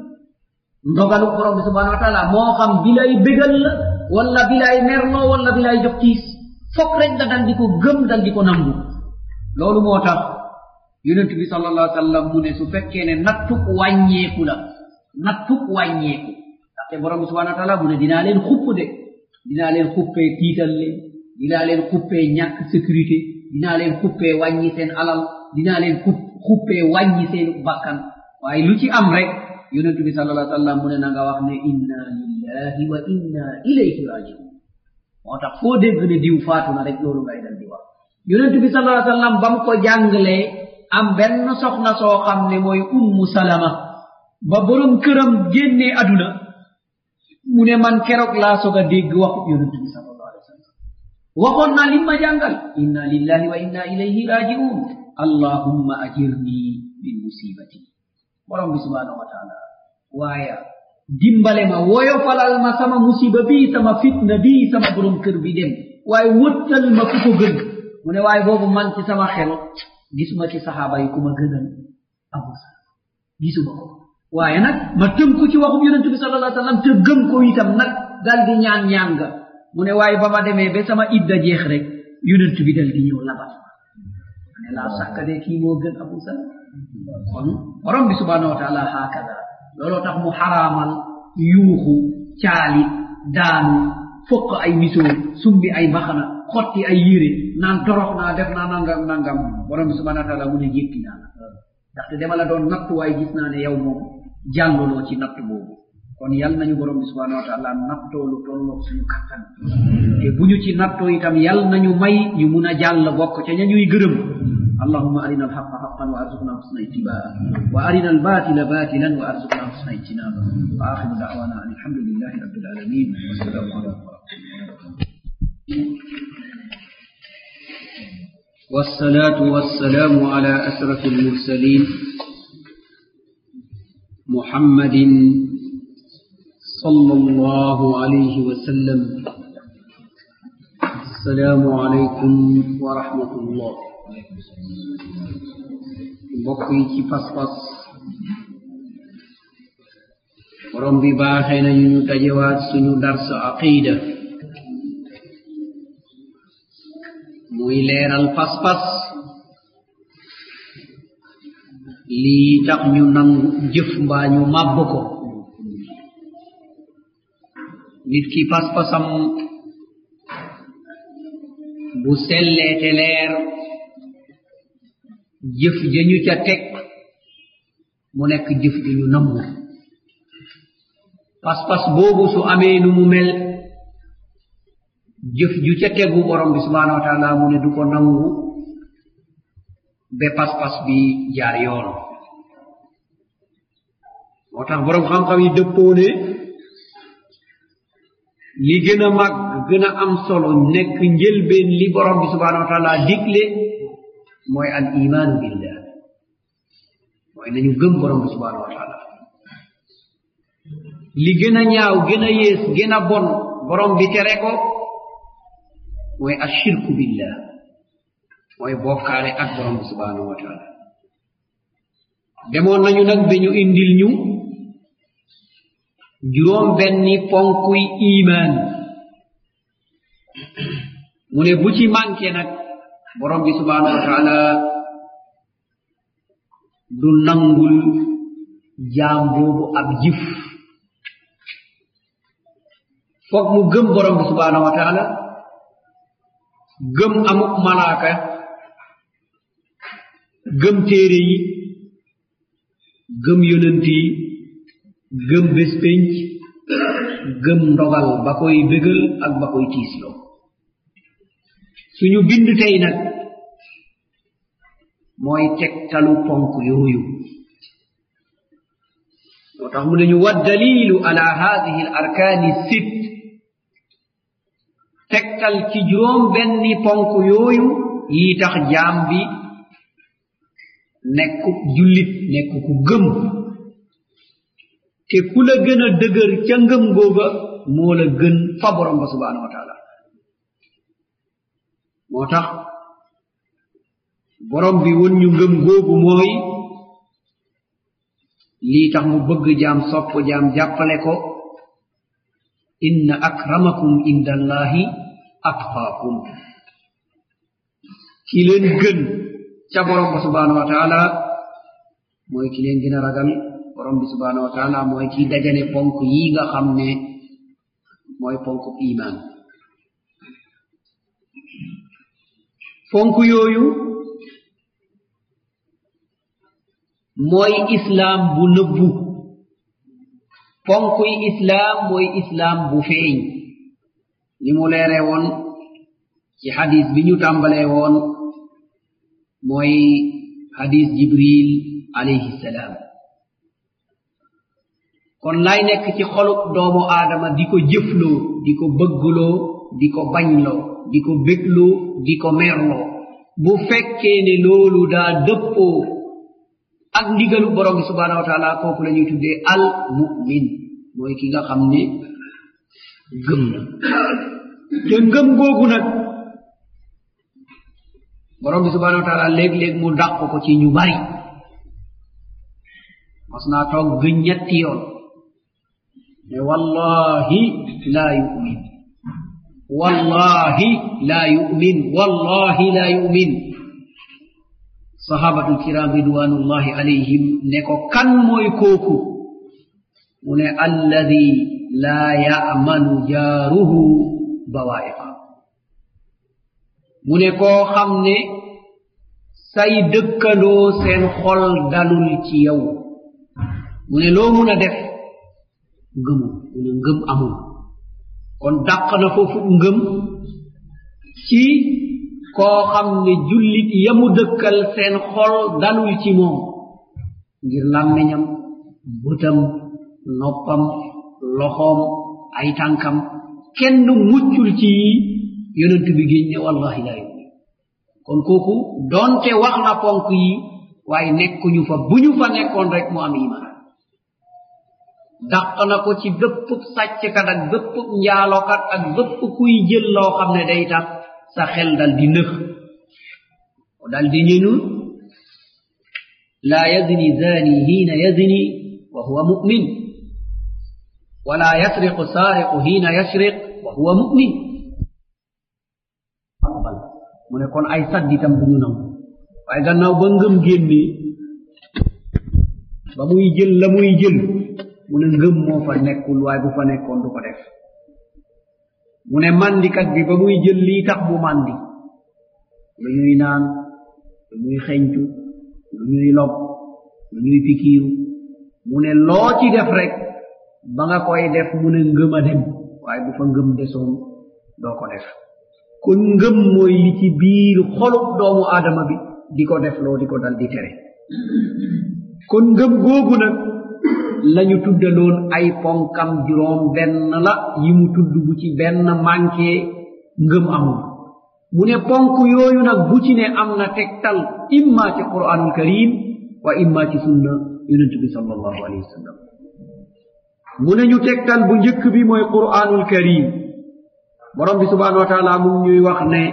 ndogalu borom bi subhanahu wa taala moo xam bi lay bégal la wala bi lay merloo wala bi lay jox tiis foog rek nga dal di ko gëm dal di ko nangu loolu moo tax yonent bi sallallahu alayhi wa sallam mu ne su fekkee ne nattuk wàññeeku la nattuk wàññeeku ndaxte borom bi subhanahu wa taala mu ne dinaa leen xupp de dinaa leen xuppee tiital leen dinaa leen xuppee ñàkk sécurité dinaa leen xuppee wàññi seen alal dinaa leen xup xuppee wàññi seen bakkan waaye lu ci am rek yonent bi sallallahu alayhi wa sallam mu ne na nga wax ne inna lillahi wa inna ilayhi rajiun moo tax foo dégg ne diw faatu na rek loolu ngay dal di wax yonent bi sallallahu alayhi wa sallam ba mu ko jàngalee am benn soxna soo xam ne mooy ummu salama ba borom këram génnee aduna mu ne man keroog laa soog a dégg waxu yonent bi sallallahu alayhi wa sallam waxoon naa lim ma jàngal inna lillahi wa inna ilayhi rajiun allahumma ajirni min musibati borom bi subhanahu wa taala waaye dimbale ma woyofalal ma sama musiba bi sama fitna bi sama borom kër bi dem waaye wëttal ma ku ko gën mu ne waaye boobu man ci sama xel gisuma ci saxaaba yi ku ma gënal abu salama gisuma ko waaye nag ma tënku ci waxum yonente bi sallallahu alayhi wa sallam te gëm ko itam nag dal di ñaan ñaan nga mu ne waaye ba ma demee ba sama idda jeex rek yonent bi dal di ñëw labat ma ne laa sàkkade kii moo gën abu salama kon borom bi subhanahu wa taala hakada looloo tax mu xaraamal yuuxu caali daanu fokk ay misoo sumbi ay mbaxana xotti ay yére naan torox naa def naa nangam nangam borom bi subhanahu wa taala mu ne jékki naa la ndaxte dama la doon nattu waaye gis naa ne yow moom jàlluloo ci natt boobu kon yal nañu borom bi subhanahu wa taala nattoo lu tolloog suñu kattan te bu ñu ci nattoo itam yal nañu may ñu mun a jàll bokk ca ña ñuy gërëm اللهم أرنا الحق حقا وأرزقنا حسن اتباعه وأرنا الباطل باطلا وأرزقنا حسن اجتنابه وآخر دعوانا أن الحمد لله رب العالمين والسلام عليكم ورحمة الله والصلاة والسلام على أشرف المرسلين محمد صلى الله عليه وسلم السلام عليكم ورحمة الله mbokk yi ci pas-pas borom bi baaxee nañu ñu dajewaat suñu dars aqida muy leeral pas-pas lii tax ñu nangu jëf mbaa ñu màbb ko nit ki pas-pasam bu sellee te leer jëf jañu ca teg mu nekk jëf ju ñu nangu pas-pas boobu su amee nu mu mel jëf ju ca tegu borom bi subhanahu wa taala mu ne du ko nangu ba pas-pas bi jaar yoon moo tax borom xam-xam yi dëppoo ne li gën a mag gën a am solo nekk njëlbeen li borom bi subhanahu wa taala digle mooy al imaanu billah mooy nañu gëm borom bi subhanahu wa taala li gën a ñaaw gën a yées gën a bon borom bi tere ko mooy ashirku billah mooy bokkaale ak borom bi subhanahu wa taala demoon nañu nag ba ñu indil ñu juróom benni ponkuy imaan mu ne bu ci manqué nag borom bi subhanahu wa taala du nangul jaam boobu ab jëf foog mu gëm borom bi subhanahu wa taala gëm amuk malaaka gëm téere yi gëm yonent yi gëm bés pénc gëm ndogal ba koy bégal ak ba koy tiisloo suñu bind tey nag mooy tegtalu ponk yooyu moo tax mu nañu wa dalilu ala hadihi al arkaani sit tegtal ci juróom benni ponk yooyu yi tax jaam bi nekk jullit nekk ku gëm te ku la gën a dëgër ca ngëm googa moo la gën fa borom ba subhanahu wa taala moo tax borom bi won ñu ngëm googu mooy lii tax mu bëgg jaam sopp jaam jàppale ko inna akramakum inda allahi atqaakum ki leen gën ca borom ba subhanahu wa taala mooy ki leen gën a ragal borom bi subhanahu wa taala mooy ki dajane ponk yi nga xam ne mooy ponk iman ponk yooyu mooy islaam bu nëbbu ponkuy islaam mooy islaam bu feeñ ni mu leere woon ci xadis bi ñu tàmbalee woon mooy xadis jibril alayhi salaam kon lay nekk ci xolub doomu aadama di ko jëfloo di ko bëggloo di ko bañloo di ko bégloo di ko merloo bu fekkee ne loolu daa dëppoo ak ndigalu borom bi subhanahu wa taala kooku la ñuy tuddee al mumin mooy ki nga xam ne gëm na te ngëm googu nag borom bi subhanahu wa taala léeg-léeg mu dàq ko ci ñu bari mas naa toog gëñ ñetti yoon ne wallahi laa yumin wallahi laa yumin wallahi laa yumin sahabatul kiram ridwanullahi alayhim ne ko kan mooy kooku mu ne alladi laa yamanu jaaruhu bawaiqa mu ne koo xam ne say dëkkandoo seen xol dalul ci yow mu ne loo mun a def ngëmu mu ne ngëm amul kon dàq na foofu ngëm ci koo xam ne jullit yamu dëkkal seen xol dalul ci moom ngir làmmiñam bëtam noppam loxoom ay tànkam kenn muccul ci yonent bi géñ ne wallahi laa yumin kon kooku doonte wax na ponk yi waaye nekkuñu fa bu ñu fa nekkoon rek mu am iman dàq na ko ci bépp sàcckat ak bépp njaalokat ak bépp kuy jël loo xam ne day tax sa xel dal di nëx dal di ñënu laa yazni zani hiina yazni wa huwa mu'min wala yasriqu saariqu hiina yasriq wa huwa mu'min mu ne kon ay sadditam bu ñu nangu waaye gannaaw ba ngëm génnee ba muy jël la muy jël mu ne ngëm moo fa nekkul waaye bu fa nekkoon du ko def mu ne mandikat bi ba muy jël lii tax mu mandi lu ñuy naan lu ñuy xeñtu lu ñuy lob lu ñuy pikiiru mu ne loo ci def rek ba nga koy def mu ne ngëm a dem waaye bu fa ngëm desoon doo ko def kon ngëm mooy li ci biir xolub doomu aadama bi di ko def loo di ko dal di tere kon ngëm googu nag lañu tuddaloon ay ponkam juróom benn la yi mu tudd bu ci benn manqué ngëm amul mu ne ponk yooyu nag bu ci ne am na tegtal imma ci quranul karim wa imma ci sunna yonent bi sallallahu alayhi wa sallam mu ne ñu tegtal bu njëkk bi mooy quranul karim borom bi subhanahu wa taala mu ñuy wax ne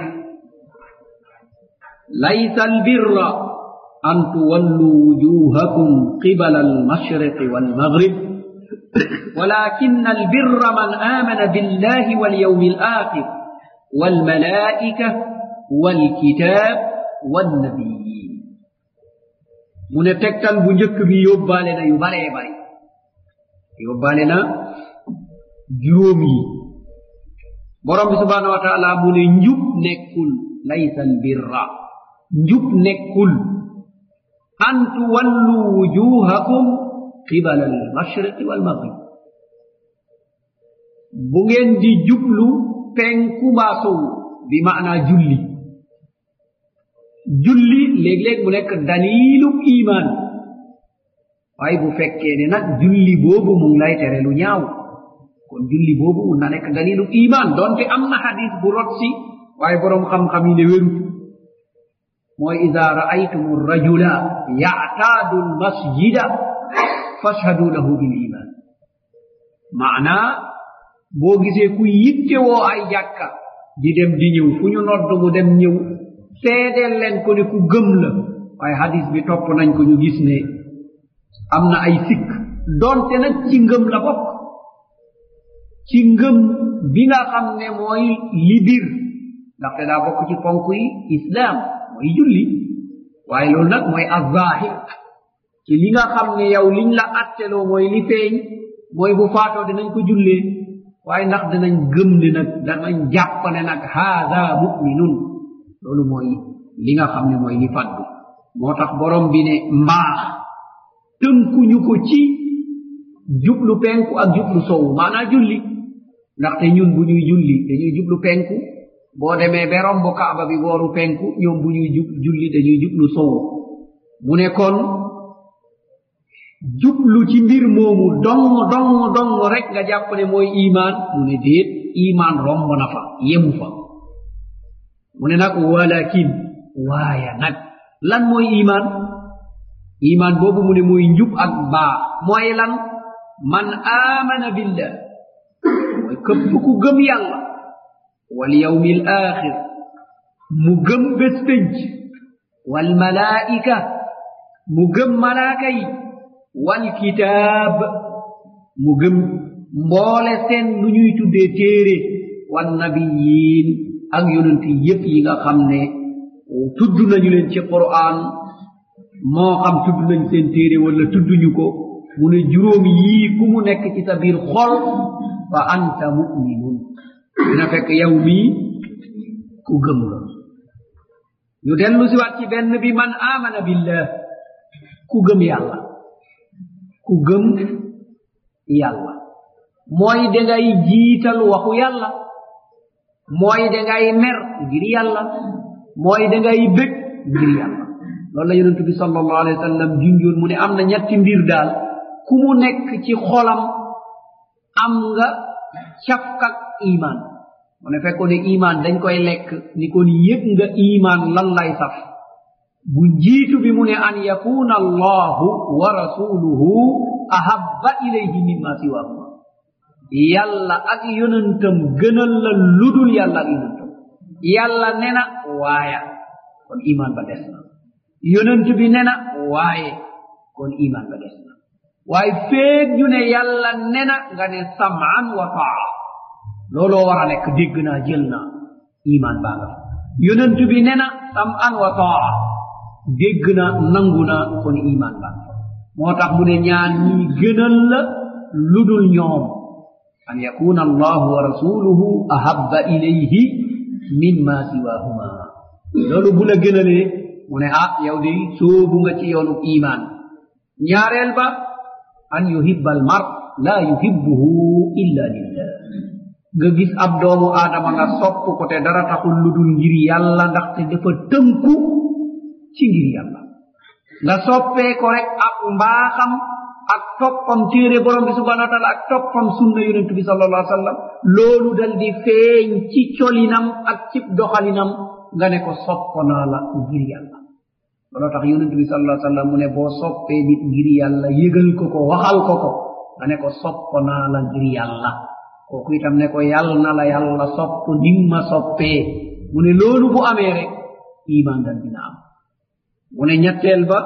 laysa albirra an tuwallu wujuhakum qibala almashriqi walmaghrib ولكن البر من آمن بالله واليوم الآخر والملائكة والكتاب والنبيين من تكتل بنجك بي يوبالنا يبالي باري يوبالنا جرومي borom bi subhanahu wa taala mu ne njub nekkul laysa albirra njub nekkul an tuwallu wujuhakum qibala almashriqi walmaghrib bu ngeen di jublu penku baa sowu bi maana julli julli léeg-léeg mu nekk dalilu iman waaye bu fekkee ne nag julli boobu mu ngi lay tere lu ñaaw kon julli boobu mun na nekk dalilu iman donte am na hadis bu rot si waaye boroom xam-xam yi ne wérut mooy ida raaytum rajula yactaadu lmasjida fashhadu lahu bil iman maanaa boo gisee ku yittewoo ay jàkka di dem di ñëw fu ñu nodd mu dem ñëw seedeel leen ko ne ku gëm la waaye hadis bi topp nañ ko ñu gis ne am na ay sikk donte nag ci ngëm la bokk ci ngëm bi nga xam ne mooy li bir ndaxte daa bokk ci ponk yi islaam mooy julli waaye loolu nag mooy azahir ci li nga xam ne yow liñ la atteloo mooy li feeñ mooy bu faatoo dinañ ko jullee waaye ndax dinañ gëm ne nag danañ jàpp ne nag haada muminun loolu mooy li nga xam ne mooy li faddu moo tax borom bi ne mbaax tënkuñu ko ci jublu penku ak jublu sowu maanaa julli ndaxte ñun bu ñuy julli dañuy jublu penku boo demee be romb kaaba bi booru penku ñoom bu ñuy jub julli dañuy jublu sowu mu ne kon jublu ci mbir moomu dong dong dong rek nga jàpp ne mooy iman mu ne déet iman romb na fa yemu fa mu ne nag walakin waaya nag lan mooy iman iman boobu mu ne mooy njub ak baa mooy lan man amana billah mooy këpp ku gëm yàlla wal yawmi al axir mu gëm bés pénc wal malaika mu gëm malaaka yi wal kitaab mu gëm mboole seen lu ñuy tuddee téere wan nabiyin ak yonent yépp yi nga xam ne tudd nañu leen ci quran moo xam tudd nañ seen téere wala tudduñu ko mu ne juróom yii ku mu nekk ci sa biir xol fa anta muminun dina fekk yow mii ku gëm la ñu dellu si waat ci benn bi man amana billah ku gëm yàlla ku gëm yàlla mooy dangay jiital waxu yàlla mooy dangay mer ngir yàlla mooy dangay bég ngir yàlla loolu la yonent bi sallallahu alayhi wa sallam junjoon mu ne am na ñetti mbir daal ku mu nekk ci xolam am nga cafkak iman mu ne fekkoon ne iman dañ koy lekk ni kon yëg nga iman lan lay saf bu jiitu bi mu ne an yakuna allahu wa rasuluhu ahabba ilayhi mimma siwahuma yàlla ak yonentam gënal la ludul yàlla ak yonentam yàlla ne na waaya kon iman ba des na yonent bi ne na waaye kon iman ba des na waaye feeg ñu ne yàlla ne na nga ne saman wa taa looloo war a nekk dégg naa jël naa iman baa nga fa yonent bi ne na saman wa taa dégg na nangu na kon iman baa nga fa moo tax mu ne ñaan ñii gënal la ludul ñoom an yakuna allahu wa rasuluhu ahabba ilayhi mimma siwahuma loolu bu la gënalee mu ne ah yow de soobu nga ci yoonu iman ñaareel ba an yuhibba al mar la yuhibbuhu illa lillah nga gis ab doomu aadama nga sopp ko te dara taxul lu dul ngir yàlla ndaxte dafa tënku ci ngir yàlla nga soppee ko rek ak mbaaxam ak toppam téere borom bi subhanahu wa taala ak toppam sunna yonent bi sallallahu alaihi wasallam loolu dal di feeñ ci colinam ak cib doxalinam nga ne ko sopp naa la ngir yàlla looloo tax yonent bi sallallahu alaihi wasallam mu ne boo soppee nit ngir yàlla yëgal ko ko waxal ko ko nga ne ko sopp naa la ngir yàlla kooku itam ne ko yàll na la yàlla sopp nim ma soppee mu ne loolu bu amee rek iman dal dina am mu ne ñetteel ba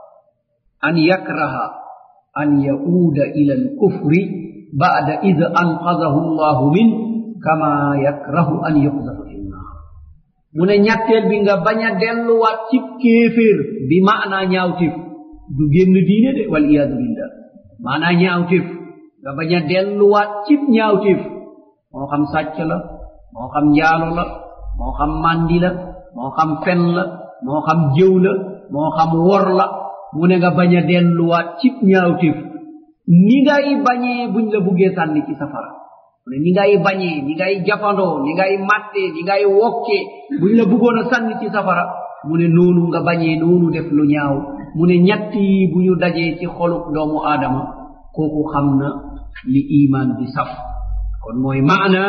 an yakraha an yauuda ila alkufri bada id anqadahu allahu min kama yakrahu an yuqdafa fi nnar mu ne ñetteel bi nga bañ a delluwaat cib kéeféer bi maanaa ñaawtif du génn diine de wal iyadu billah maanaa ñaawtif nga bañ a delluwaat cib ñaawtif moo xam sàcc la moo xam njaalo la moo xam mandi la moo xam fen la moo xam jëw la moo xam wor la mu ne nga bañ a delluwaat cib ñaawtif ni ngay bañee buñ la buggee sànni ci safara mu ne ni ngay bañee ni ngay jafandoo ni ngay mattee ni ngay wokkee buñ la buggoon a sànni ci safara mu ne noonu nga bañee noonu def lu ñaaw mu ne ñett yi bu ñu dajee ci xolub doomu aadama kooku xam na li iman bi saf kon mooy maana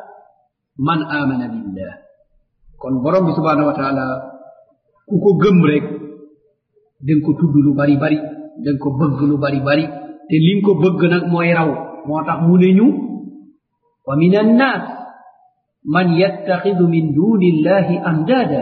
man amana billah kon borom bi subhanahu wa taala ku ko gëm rek den ko tudd lu bari bari den ko bëgg lu bari bari te liñ ko bëgg nag mooy raw moo tax mu ne ñu wa min annas man yattaxidu min duni illahi andada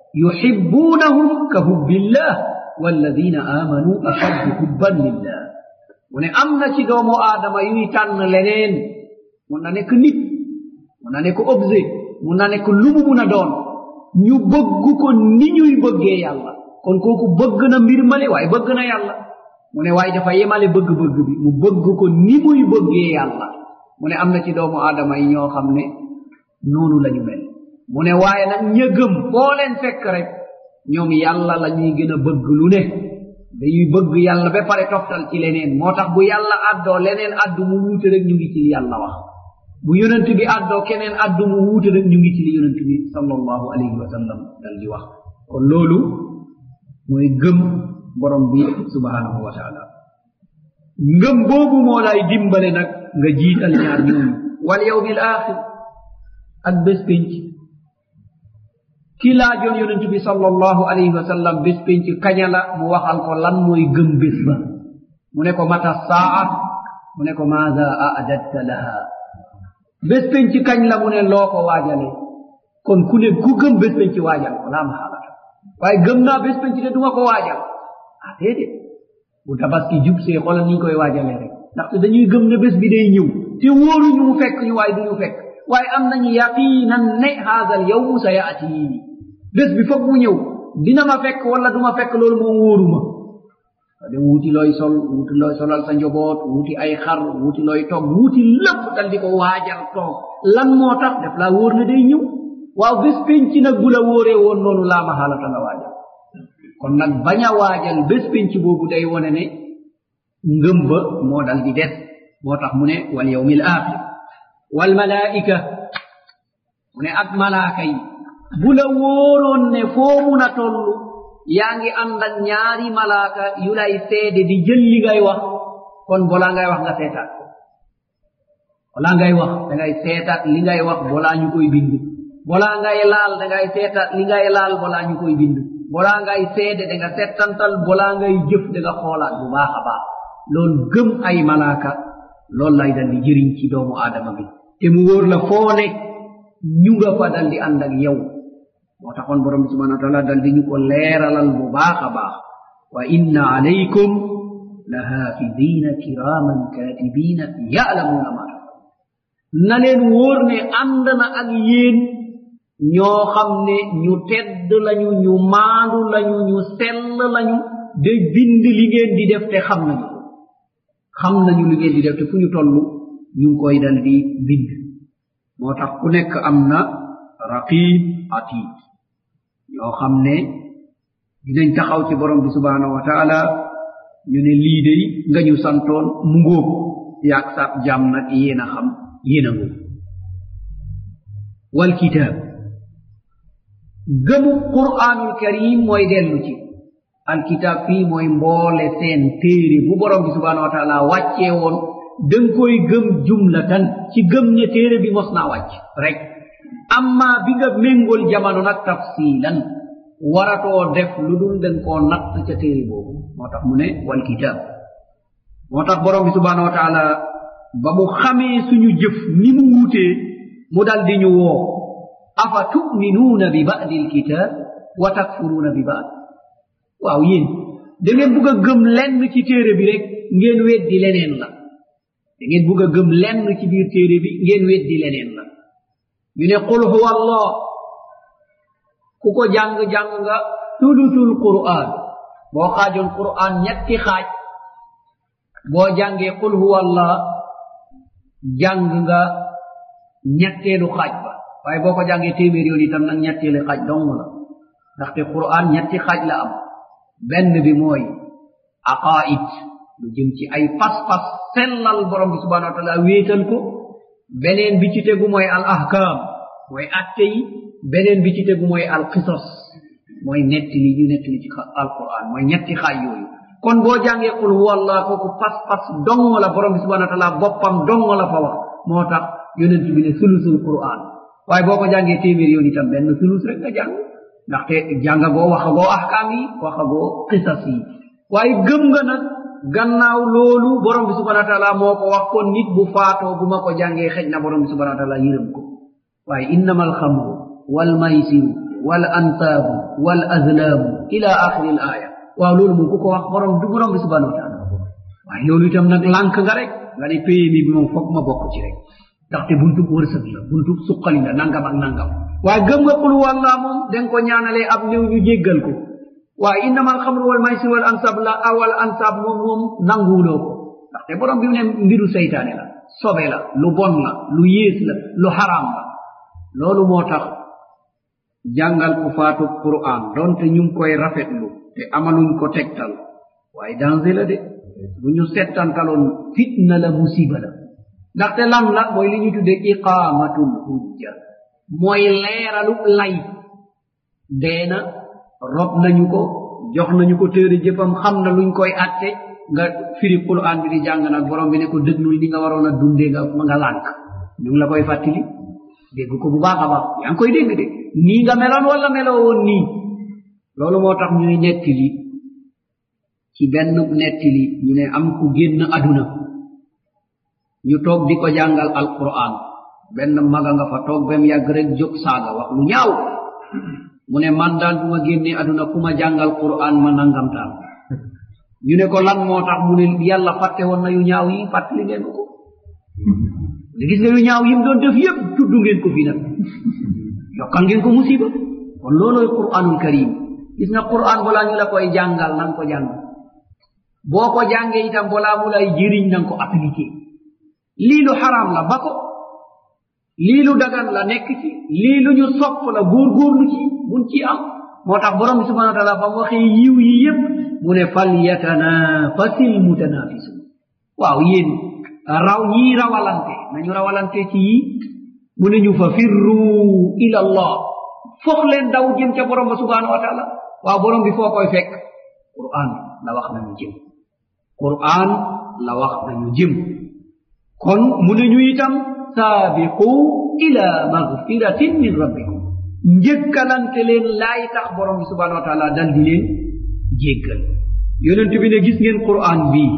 yuhibbunahum ka hubbillah walladina amanu ashaddu hubban lillah mu ne am na ci doomu aadama yuy tànn leneen mun na nekk nit mun na nekk objet mun na nekk lu mu mun a doon ñu bëgg ko ni ñuy bëggee yàlla kon kooku bëgg na mbir male waaye bëgg na yàlla mu ne waaye dafa yemale bëgg-bëgg bi mu bëgg ko ni muy bëggee yàlla mu ne am na ci doomu aadama yi ñoo xam ne noonu la ñu mel mu ne waaye nag ña gëm foo leen fekk rek ñoom yàlla la ñuy gën a bëgg lu ne dañuy bëgg yàlla ba pare toftal ci leneen moo tax bu yàlla addoo leneen addu mu wuute rek ñu ngi ci li yàlla wax bu yonent bi addoo keneen addu mu wuute rek ñu ngi ci li yonent bi sallallahu alayhi wa sallam dal di wax kon loolu mooy gëm borom bi subhanahu wa taala ngëm boobu moo lay dimbale nag nga jiital ñaar ñooñu wal yawmi al axir ak bés penc ki laajoon yonent bi sallallahu alayhi wa sallam bés penc kaña la mu waxal ko lan mooy gëm bés ba mu ne ko mata saa mu ne ko maada aadatta laha bés penc kañ la mu ne loo ko waajale kon ku ne ku gëm bés penc waajal ko laa maxaalata waaye gëm naa bés penc de duma ko waajal ah déedéet bu tabaski jub see xoolal ni ñu koy waajalee rek ndaxte dañuy gëm ne bés bi day ñëw te wóoruñu mu fekk ñu waaye duñu fekk waaye am nañu yaqinan ne haada al yawmu sa yaati bés bi foog mu ñëw dina ma fekk wala du ma fekk loolu moom wóoruma de wuuti looy sol wuuti looy solal sa njoboot wuuti ay xar wuuti looy toog wuuti lépp dal di ko waajal toog lan moo tax def laa wóor ne day ñëw waaw bés penc nag bu la wóoree woon noonu laa ma xaalata nga waajal kon nag bañ a waajal bés penc boobu day wone ne ngëm ba moo dal di des moo tax mu ne wal yawmi al axir wal malaika mu ne ak malaaka yi bu la wóoroon ne foo mun a toll yaa ngi ànd ak ñaari malaaka yu lay seede di jël li ngay wax kon balaa ngay wax nga seetaat ko balaa ngay wax da ngay seetaat li ngay wax balaa ñu koy bind balaa ngay laal da ngay seetaat li ngay laal balaa ñu koy bind balaa ngay seede da nga settantal balaa ngay jëf da nga xoolaat bu baax a baax loolu gëm ay malaaka loolu lay dal di jëriñ ci doomu aadama bi te mu wóor la foo ne ñu nga fa dal di ànd ak yow moo taxoon borom bi subhanahu wa taala dal di ñu ko leeralal bu baax a baax wa inna alaykum la haafidina kiraman katibina ya'lamuna ma na leen wóor ne ànd na ak yéen ñoo xam ne ñu tedd lañu ñu maandu lañu ñu sell lañu de bind li ngeen di def te xam nañu ko xam nañu li ngeen di def te fu ñu toll ñu ngi koy dal di bind moo tax ku nekk am na raqib atid ñoo xam ne dinañ taxaw ci borom bi subhanahu wa taala ñu ne lii day nga ñu santoon mu ngóob yaag sab jàmm nag yéen a xam yéen a ngóob wal kitaab gëmu qur'anul karim mooy dellu ci alkitab fii mooy mboole seen téere bu borom bi subhanahu wa taala wàccee woon danga koy gëm jumlatan ci gëm ne téere bi mos naa wàcc rek amma bi nga méngol jamono nag tafsilan waratoo def lu dul den koo natt ca téere boobu moo tax mu ne wal kitab moo tax borom bi subhanahu wa taala ba mu xamee suñu jëf ni mu wuutee mu dal di ñu woo afa tuminuuna bi ba'di alkitab wa takfuruuna bi ba'd waaw yéen da ngeen bugg a gëm lenn ci téere bi rek ngeen weddi leneen la da ngeen bugg a gëm lenn ci biir téere bi ngeen weddi leneen la ñu ne qul huwa allah ku ko jàng-jàng nga tulutul qur'an boo xaajoon qur'an ñetti xaaj boo jàngee qul huwa allah jàng nga ñetteelu xaaj ba waaye boo ko jàngee téeméer yoon itam nag ñetteelu xaaj dong la ndaxte qur'an ñetti xaaj la am benn bi mooy aqaid lu jëm ci ay pas-pas sellal borom bi subhanahu wa taala wéetal ko beneen bi ci tegu mooy al ahkam mooy atte yi beneen bi ci tegu mooy al qisas mooy nettali yu nettali ci alquran mooy ñetti xaaj yooyu kon boo jàngee qul huwa allah kooku pas-pas dong la borom bi subhanahu wa taala boppam dong la fa wax moo tax yonent bi ne sulusul quran waaye boo ko jàngee téeméer yoon itam benn sulus rek nga jàng ndaxte jàngagoo waxagoo ahkaam yi waxagoo qisas yi waaye gëm nga nag gannaaw loolu borom bi subhanahu wa taala moo ko wax kon nit bu faatoo bu ma ko jàngee xëj na borom bi subhanahu wa taala yërëm ko waaye innama alxamru walmaysiru wal ansaabu wal azlaamu ila axiri l aya waaw loolu moom ku ko wax borom du borom bi subhanahu wa taala waaye loolu itam nag lànk nga rek nga ne PMI bi moom foog ma bokk ci rek ndaxte buntub wërsëg la buntub suqali la nangam ak nangam waaye gëm nga qul walla moom da nga ko ñaanalee ab néew ñu jéggal ko waaye innama alxamru wal maysir wal ansab la awal ansab moom moom nanguwuloo ko ndaxte borom bi mu ne mbiru seytaane la sobe la lu bon la lu yées la lu xaraam la loolu moo tax jàngal ku faatu quran donte ñu ngi koy rafetlu te amaluñ ko tegtal waaye danger la de bu ñu settantaloon fitna la musiba la ndaxte lan la mooy li ñu tudde iqamatul hujja mooy leeralu lay deena rob nañu ko jox nañu ko téere jëfam xam na luñ koy atte nga firi quran bi di jàng nag borom bi ne ko dëgnul ni nga waroon a dundee nga nga lànk ñu ngi la koy fàttali dégg ko bu baax a baax yaa ngi koy dégg de nii nga meloon wala meloo woon nii loolu moo tax ñuy nettili ci benn nettili ñu ne am ku génn aduna ñu toog di ko jàngal alquran benn maga nga fa toog bem yàgg rek jóg saaga wax lu ñaaw mu ne man daal bu ma génnee aduna ku ma jàngal quran ma nangamtaan ñu ne ko lan moo tax mu ne yàlla fàtte woon na yu ñaaw yi fàttali ngeen ko da gis nga yu ñaaw yim doon def yépp tudd ngeen ko fi nag yokkal ngeen ko musiba kon loolooy quranul karim gis nga quran balaa ñu la koy jàngal nang ko jàng boo ko jàngee itam balaa mu lay jëriñ nang ko appliqué lii lu xaraam la ba ko lii lu dagan la nekk ci lii lu ñu sopp la góorgóorlu ci buñ ci am moo tax borom bi subhanahu wa taala ba mu waxee yiw yi yépp mu ne fal yatanafasil mutanafisun waaw yéen raw ñii rawalante nañu rawalante ci yi mu ne ñu fa firru ila allah fox leen daw jëm ca borom ba subhanahu wa taala waaw borom bi foo koy fekk quran la wax nañu jëm quran la wax nañu jëm kon mu ne ñu itam saabiqu ila magfiratin min rabbikum njëkkalante leen laay tax borom bi subhanahu wa taala dal di leen jéggal yonent bi ne gis ngeen quran bii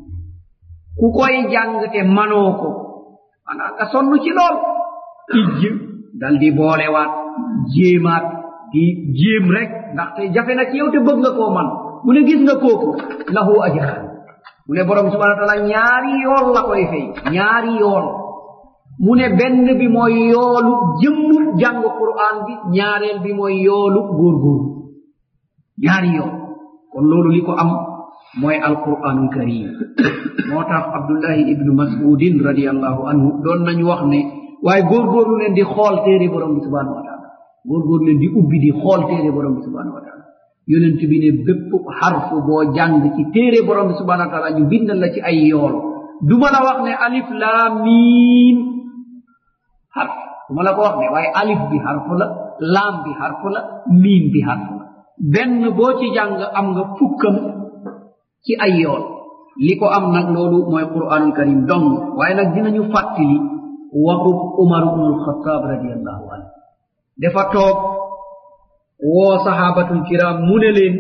ku koy jàng te manoo ko maanaam nga sonn ci lool ijj dal di boolewaat jéemaat di jéem rek ndaxte jafe na ci yow te bëgg nga koo man mu ne gis nga kooku lahu ajran mu ne borom subhana wa taala ñaari yool la koy fay ñaari yool mu ne benn bi mooy yoolu jëmmu jàng quran bi ñaareel bi mooy yoolu góorgóor ñaari yool kon loolu li ko am mooy alquranul karim moo tax abdullahi ibnu masudin radiallahu anhu doon nañu wax ne waaye góorgóorlu leen di xool téere borom bi subhanahu wa taala góorgóorlu leen di ubbi di xool téere borom bi subhanahu wa taala yonent bi ne bépp xarfu boo jàng ci téere borom bi subhanahu wa taala ñu bindal la ci ay yool duma la wax ne alif laam miim xarf duma la ko wax ne waaye alif bi xarfu la laam bi xarfu la miim bi xarfu la benn boo ci jàng am nga fukkam ci ay yool li ko am nag loolu mooy quranul karim dong waaye nag dinañu fàttali waxub umar ibnul xataab radiallahu anhu dafa toog woo sahabatul kiram mu ne leen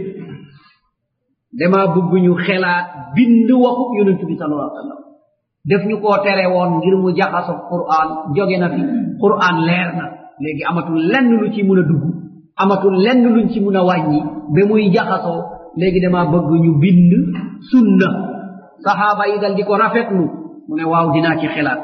dama bëgg ñu xelaat bind waxub yonent bi sallallahu alayhi wa sallam def ñu koo tere woon ngir mu jaxaso quran jóge na fi quran leer na léegi amatul lenn lu ci mun a dugg amatul lenn luñ ci mun a wàññi ba muy jaxasoo léegi dama bëgg ñu bind sunna sahaaba yi dal di ko rafetlu mu ne waaw dinaa ci xelaat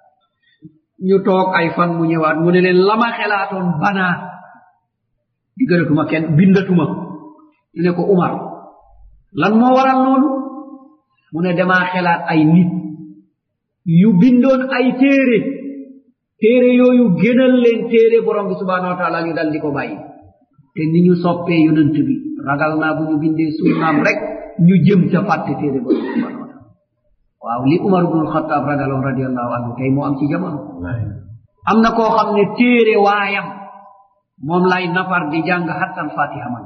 ñu toog ay fan mu ñëwaat mu ne leen lama xelaatoon banaa diggalatuma kenn bindatuma ñu ne ko umar lan moo waral loolu mu ne damaa xelaat ay nit yu bindoon ay téere téere yooyu gënal leen téere borom bi subhanahu wa taala ñu dal di ko bàyyi te ni ñu soppee yonent bi ragal naa bu ñu bindee sunnaam rek ñu jëm ca fàtte téere borom bi subhanahu wa taala waaw li umar ibnul xataab ragaloon radiallahu anhu tey moo am ci jamono am na koo xam ne téere waayam moom lay nafar di jàng hattan fatiha man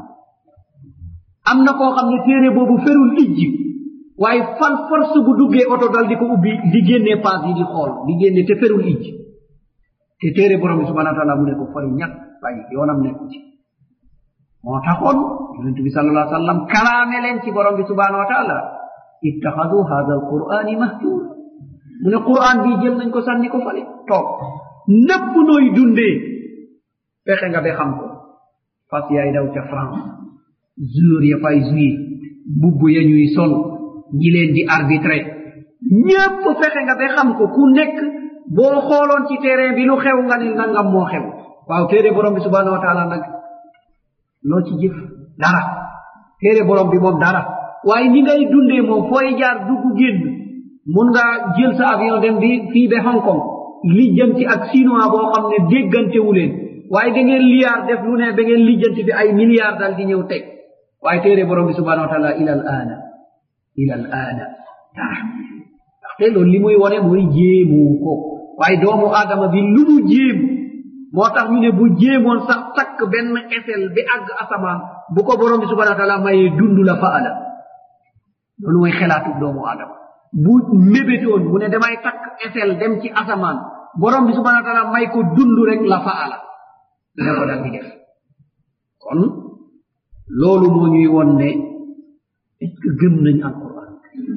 am na koo xam ne téere boobu ferul ijji waaye fan force bu duggee oto dal di ko ubbi di génnee paas yi di xool di génne te ferul ijji te téere borom bi subhanahu wa taala mu ne ko fori ñàkk bàyyi yoonam nekku ci moo taxoon yonent bi sal allah sallam kalaame leen ci borom bi subhanahu wa taala ittaxadu hada alqur'ani mahjura mu ne qur'an bii jël nañ ko sànni ko fale toog nëpp nooy dundee fexe nga ba xam ko fas yaay daw ca france jour ya fay joué bubb ya ñuy sol ñi leen di arbitré ñépp fexe nga ba xam ko ku nekk boo xooloon ci terrain bi lu xew nga ne nangam moo xew waaw téere borom bi subhanahu wa taala nag loo ci jëf dara téere borom bi moom dara waaye ni ngay dundee moom fooy jaar dugg génn mun nga jël sa avion dem bi fii ba hong kong lijjanti ak chinois boo xam ne déggantewu leen waaye da ngeen liyaar def lu ne ba ngeen lijjanti bi ay milliards dal di ñëw teg waaye téere borom bi subhanahu wa taala ila al aana ila al aada ndaxte loolu li muy wone mooy jéemu ko waaye doomu aadama bi lu mu jéem moo tax ñu ne bu jéemoon sax takk benn esel bi àgg asamaan bu ko borom bi subhana wa taala mayee dund la faala loolu mooy xelaatu doomu aadama bu mébétoon mu ne damay takk esel dem ci asamaan borom bi subhana wa taala may ko dund rek la faala dina ko dal di def kon loolu moo ñuy won ne est ce que gëm nañ alquran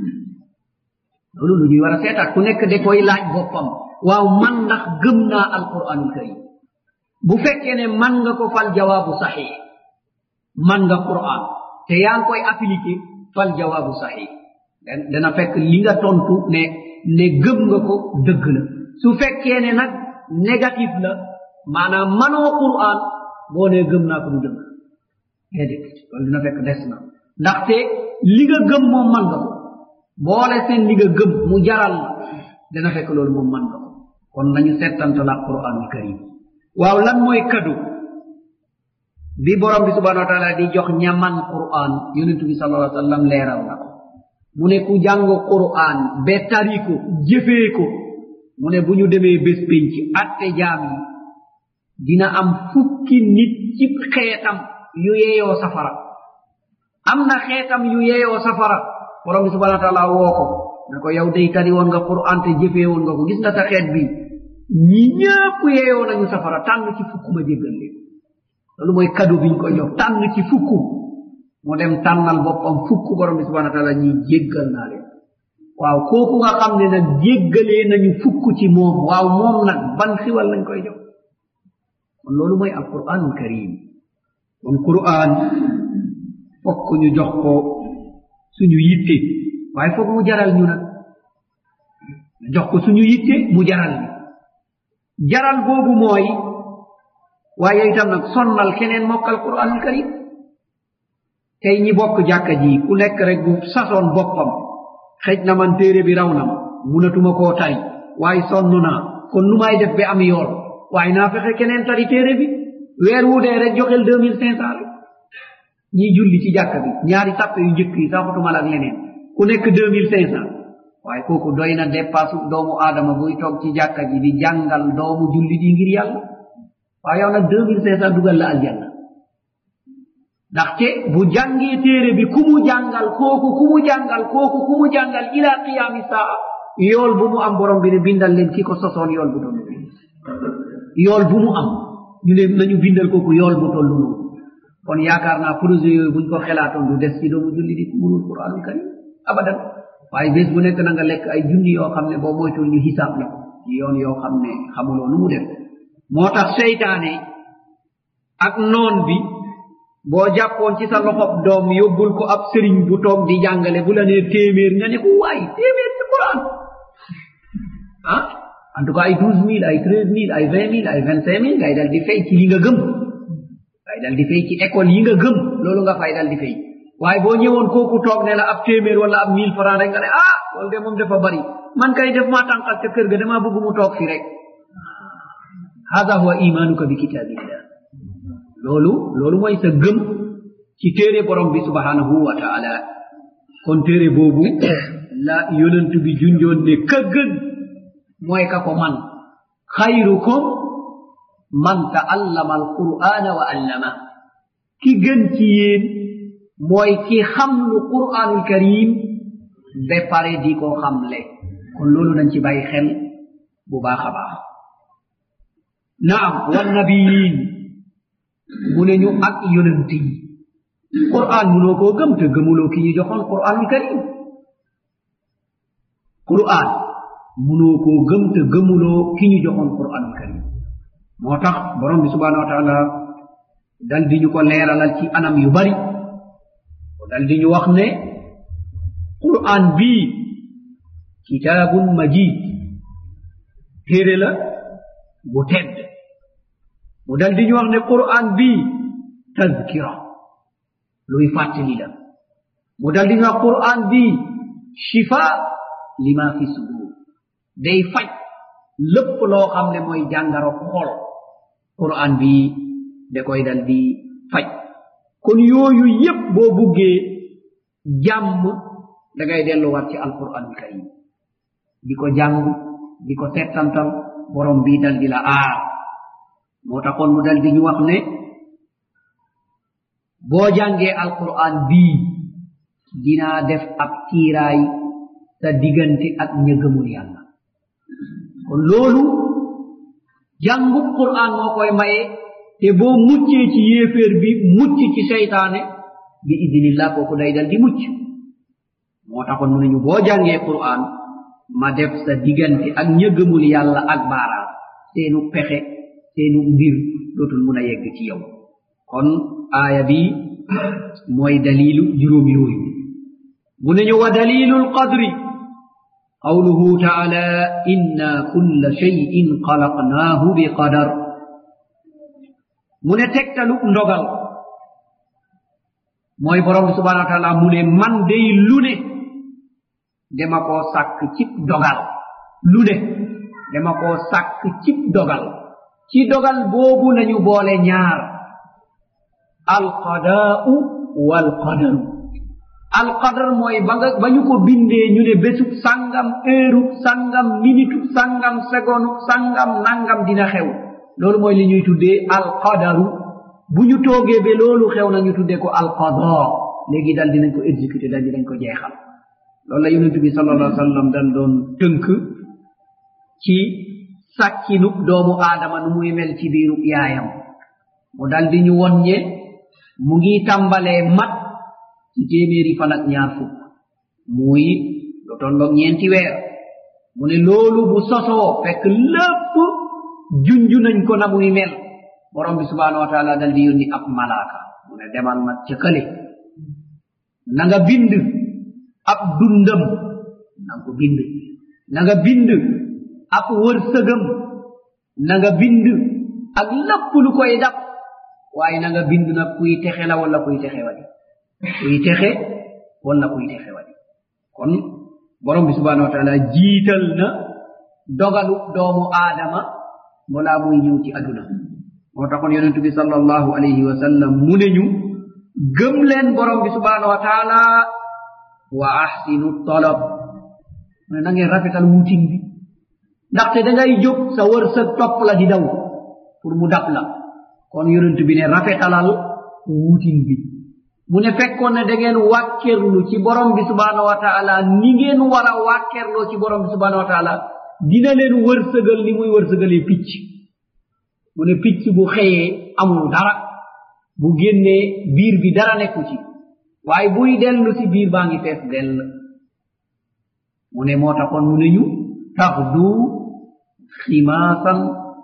loolu lu ñuy war a seetaat ku nekk de koy laaj boppam waaw man ndax gëm naa alquranul karim bu fekkee ne man nga ko fal jawaabu saxiix man nga quran te yaa ngi koy appliqué fal jawaabu saxiix dana fekk li nga tontu ne ne gëm nga ko dëgg la su fekkee ne nag négatif la maanaam manoo quran boo ne gëm naa ko du dëgg déedéet loolu dina fekk des na ndaxte li nga gëm moom man nga ko boole seen li nga gëm mu jaral la dina fekk loolu moom man nga ko kon nañu settanta la quranul karim waaw lan mooy kado bi borom bi subhanahu wa taala di jox ñaman quran yonentu bi sallallahu alayhi wa sallam leeral na ko mu ne ku jàng quran be tari ko jëfee ko mu ne bu ñu demee bés pénc atte jaam yi dina am fukki nit ci xeetam yu yeeyoo safara am na xeetam yu yeeyoo safara borom bi subhanahu wa taala woo ko ne ko yow day tari woon nga quran te jëfee woon nga ko gis nga sa xeet bi ñi ñëpp yeeyoo nañu safara tànn ci fukk ma jéggal leen loolu mooy kado biñ ko jox tànn ci fukk mu dem tànnal boppam fukk borom bi subhana taala ñi jéggal naa leen waaw kooku nga xam ne nag jéggalee nañu fukk ci moom waaw moom nag ban xiwal lañ koy jox kon loolu mooy alquranul karim kon quran fokk ñu jox ko suñu yitte waaye foog mu jaral ñu nag jox ko suñu yitte mu jaral ñu jaral boobu mooy waaye itam nag sonnal keneen mokkal quranul karim tey ñi bokk jàkka ji ku nekk rek bu sasoon boppam xëj na man téere bi raw na ma munatuma koo tay waaye sonn naa kon nu may def ba am yool waaye naa fexe keneen tari téere bi weer wu dee rek joxel deux mille cinq cent rek ñiy julli ci jàkka bi ñaari sàppe yu njëkk yi saxutumal ak leneen ku nekk deux mille cinq cent waaye kooku doy na dépasse doomu aadama buy toog ci jàkka ji di jàngal doomu julli di ngir yàlla waaye yow nag deux mille cinq cent dugal la aljanna ndaxte bu jàngee téere bi ku mu jàngal kooku ku mu jàngal kooku ku mu jàngal ila qiyaami saa yool bu mu am borom bi ne bindal leen ki ko sosoon yool bu toll yool bu mu am ñu ne nañu bindal kooku yool bu toll noonu kon yaakaar naa projet yooyu buñ ko xelaatoon du des ci doomu julli di munul quranul karim abadan waaye bés bu nekk na nga lekk ay junni yoo xam ne boo moytul ñu xisaab la ci yoon yoo xam ne xamuloo nu mu def moo tax seytaane ak noon bi boo jàppoon ci sa loxob doom yóbbul ko ab sëriñ bu toog di jàngale bu la nee téeméer nga ne ko waay téeméer ci quran ah en tout cas ay douze mille ay treize mille ay vingt mille ay vingt cinq mille ngay dal di fay ci li nga gëm ngay dal di fay ci école yi nga gëm loolu nga fay dal di fay waaye boo ñëwoon kooku toog ne la ab téeméer wala ab mille franc rek nga ne ah loolu de moom dafa bari man kay def maa tànqal ca kër ga damaa bëgg mu toog fi rek hada huwa imanuka bi kitabillah loolu loolu mooy sa gëm ci téere borom bi subhanahu wa taala kon téere boobu la yonent bi junjoon ne ka gën mooy ka ko man xayrukum man taallama alqur'ana wa allama ki gën ci yéen mooy ki xam lu qur'anul karim ba pare di ko xamle kon loolu nañ ci bàyyi xel bu baax a baax naam wannabiyin mu ne ñu ak yonent yi qur'an munoo koo gëm te gëmuloo ki ñu joxoon qur'anul karim qur'an munoo koo gëm te gëmuloo ki ñu joxoon qur'anul karim moo tax borom bi subhanahu wa taala dal di ñu ko leeralal ci anam yu bari dal di ñu wax ne qur'an bii kitaabun majid téere la bu tedd mu dal di ñu wax ne qur'an bii tazkira luy fàttali la mu dal di ñu wax qur'an bii shifa lima fi sudur day faj lépp loo xam ne mooy jàngaro xol qur'an bii da koy dal di faj kon yooyu yépp boo buggee jàmm da ngay delluwaat ci alquranul karim di ko jàng di ko settantal borom bii dal di la aar moo taxoon mu dal di ñu wax ne boo jàngee alquran bii dinaa def ab kiiraay sa diggante ak ña gëmul yàlla kon loolu jàngu quran moo koy maye te boo muccee ci yéeféer bi mucc ci seytaane bi idinillah kooku day dal di mucc moo taxoon mu ne ñu boo jàngee quran ma def sa diggante ak ña gëmul yàlla ak baaraam seenu pexe seenu mbir dootul mun a yegg ci yow kon aaya bi mooy dalilu juróom yooyu mu ne ñu wa dalilu lqadri qawluhu taala inna kulla cheyin xalaqnaahu bi qadar mu ne tegtalu ndogal mooy borom bi subhanahu wa taala mu ne man day lu ne dama koo sàkk cib dogal lu ne dama koo sàkk cib dogal ci dogal boobu lañu boole ñaar alqadaa'u walqadaru alqadar mooy ba nga ba ñu ko bindee ñu ne bésub sangam heure sangam minute sangam seconde sangam nangam dina xew loolu mooy li ñuy tuddee alqadaru bu ñu toogee ba loolu xew na ñu tuddee ko alqada léegi dal dinañ ko exécuté dal dinañ ko jeexal loolu la yonent bi sal allah sallam dal doon tënk ci sàkkinub doomu aadama nu muy mel ci biirub yaayam mu dal di ñu wonñe mu ngi tàmbalee mat ci téeméeri fan ak ñaar fukk muy lu tolloog ñeenti weer mu ne loolu bu sosoo fekk lépp junju nañ ko na muy mel borom bi subhanahu wa taala dal di yónni ab malaaka mu ne demal ma ca kële na nga bind ab dundam na nga ko bind na nga bind ab wërsëgam na nga bind ak lépp lu koy dab waaye na nga bind nag kuy texe la wala kuy texe wadi kuy texe wala kuy texe wadi kon borom bi subhanahu wa taala jiital na dogalu doomu aadama balaa muy ñëw ci aduna moo taxoon yonentu bi sallallahu alayhi wa sallam mu ne ñu gëm leen borom bi subhanahu wa taala wa ahsinu talab mu ne na ngeen rafetal wutin bi ndaxte da ngay jóg sa wërsëg topp la di daw pour mu dab la kon yonent bi ne rafetalal wutin bi mu ne fekkoon ne da ngeen wàkkerlu ci borom bi subhanahu wa taala ni ngeen war a wàkkerloo ci borom bi subhanahu wa taala dina leen wërsëgal ni muy wërsëgalee picc mu ne picc bu xëyee amul dara bu génnee biir bi dara nekku ci waaye buy dellu si biir baa ngi fees dell mu ne moo taxoon mu ne ñu taxdu ximaasan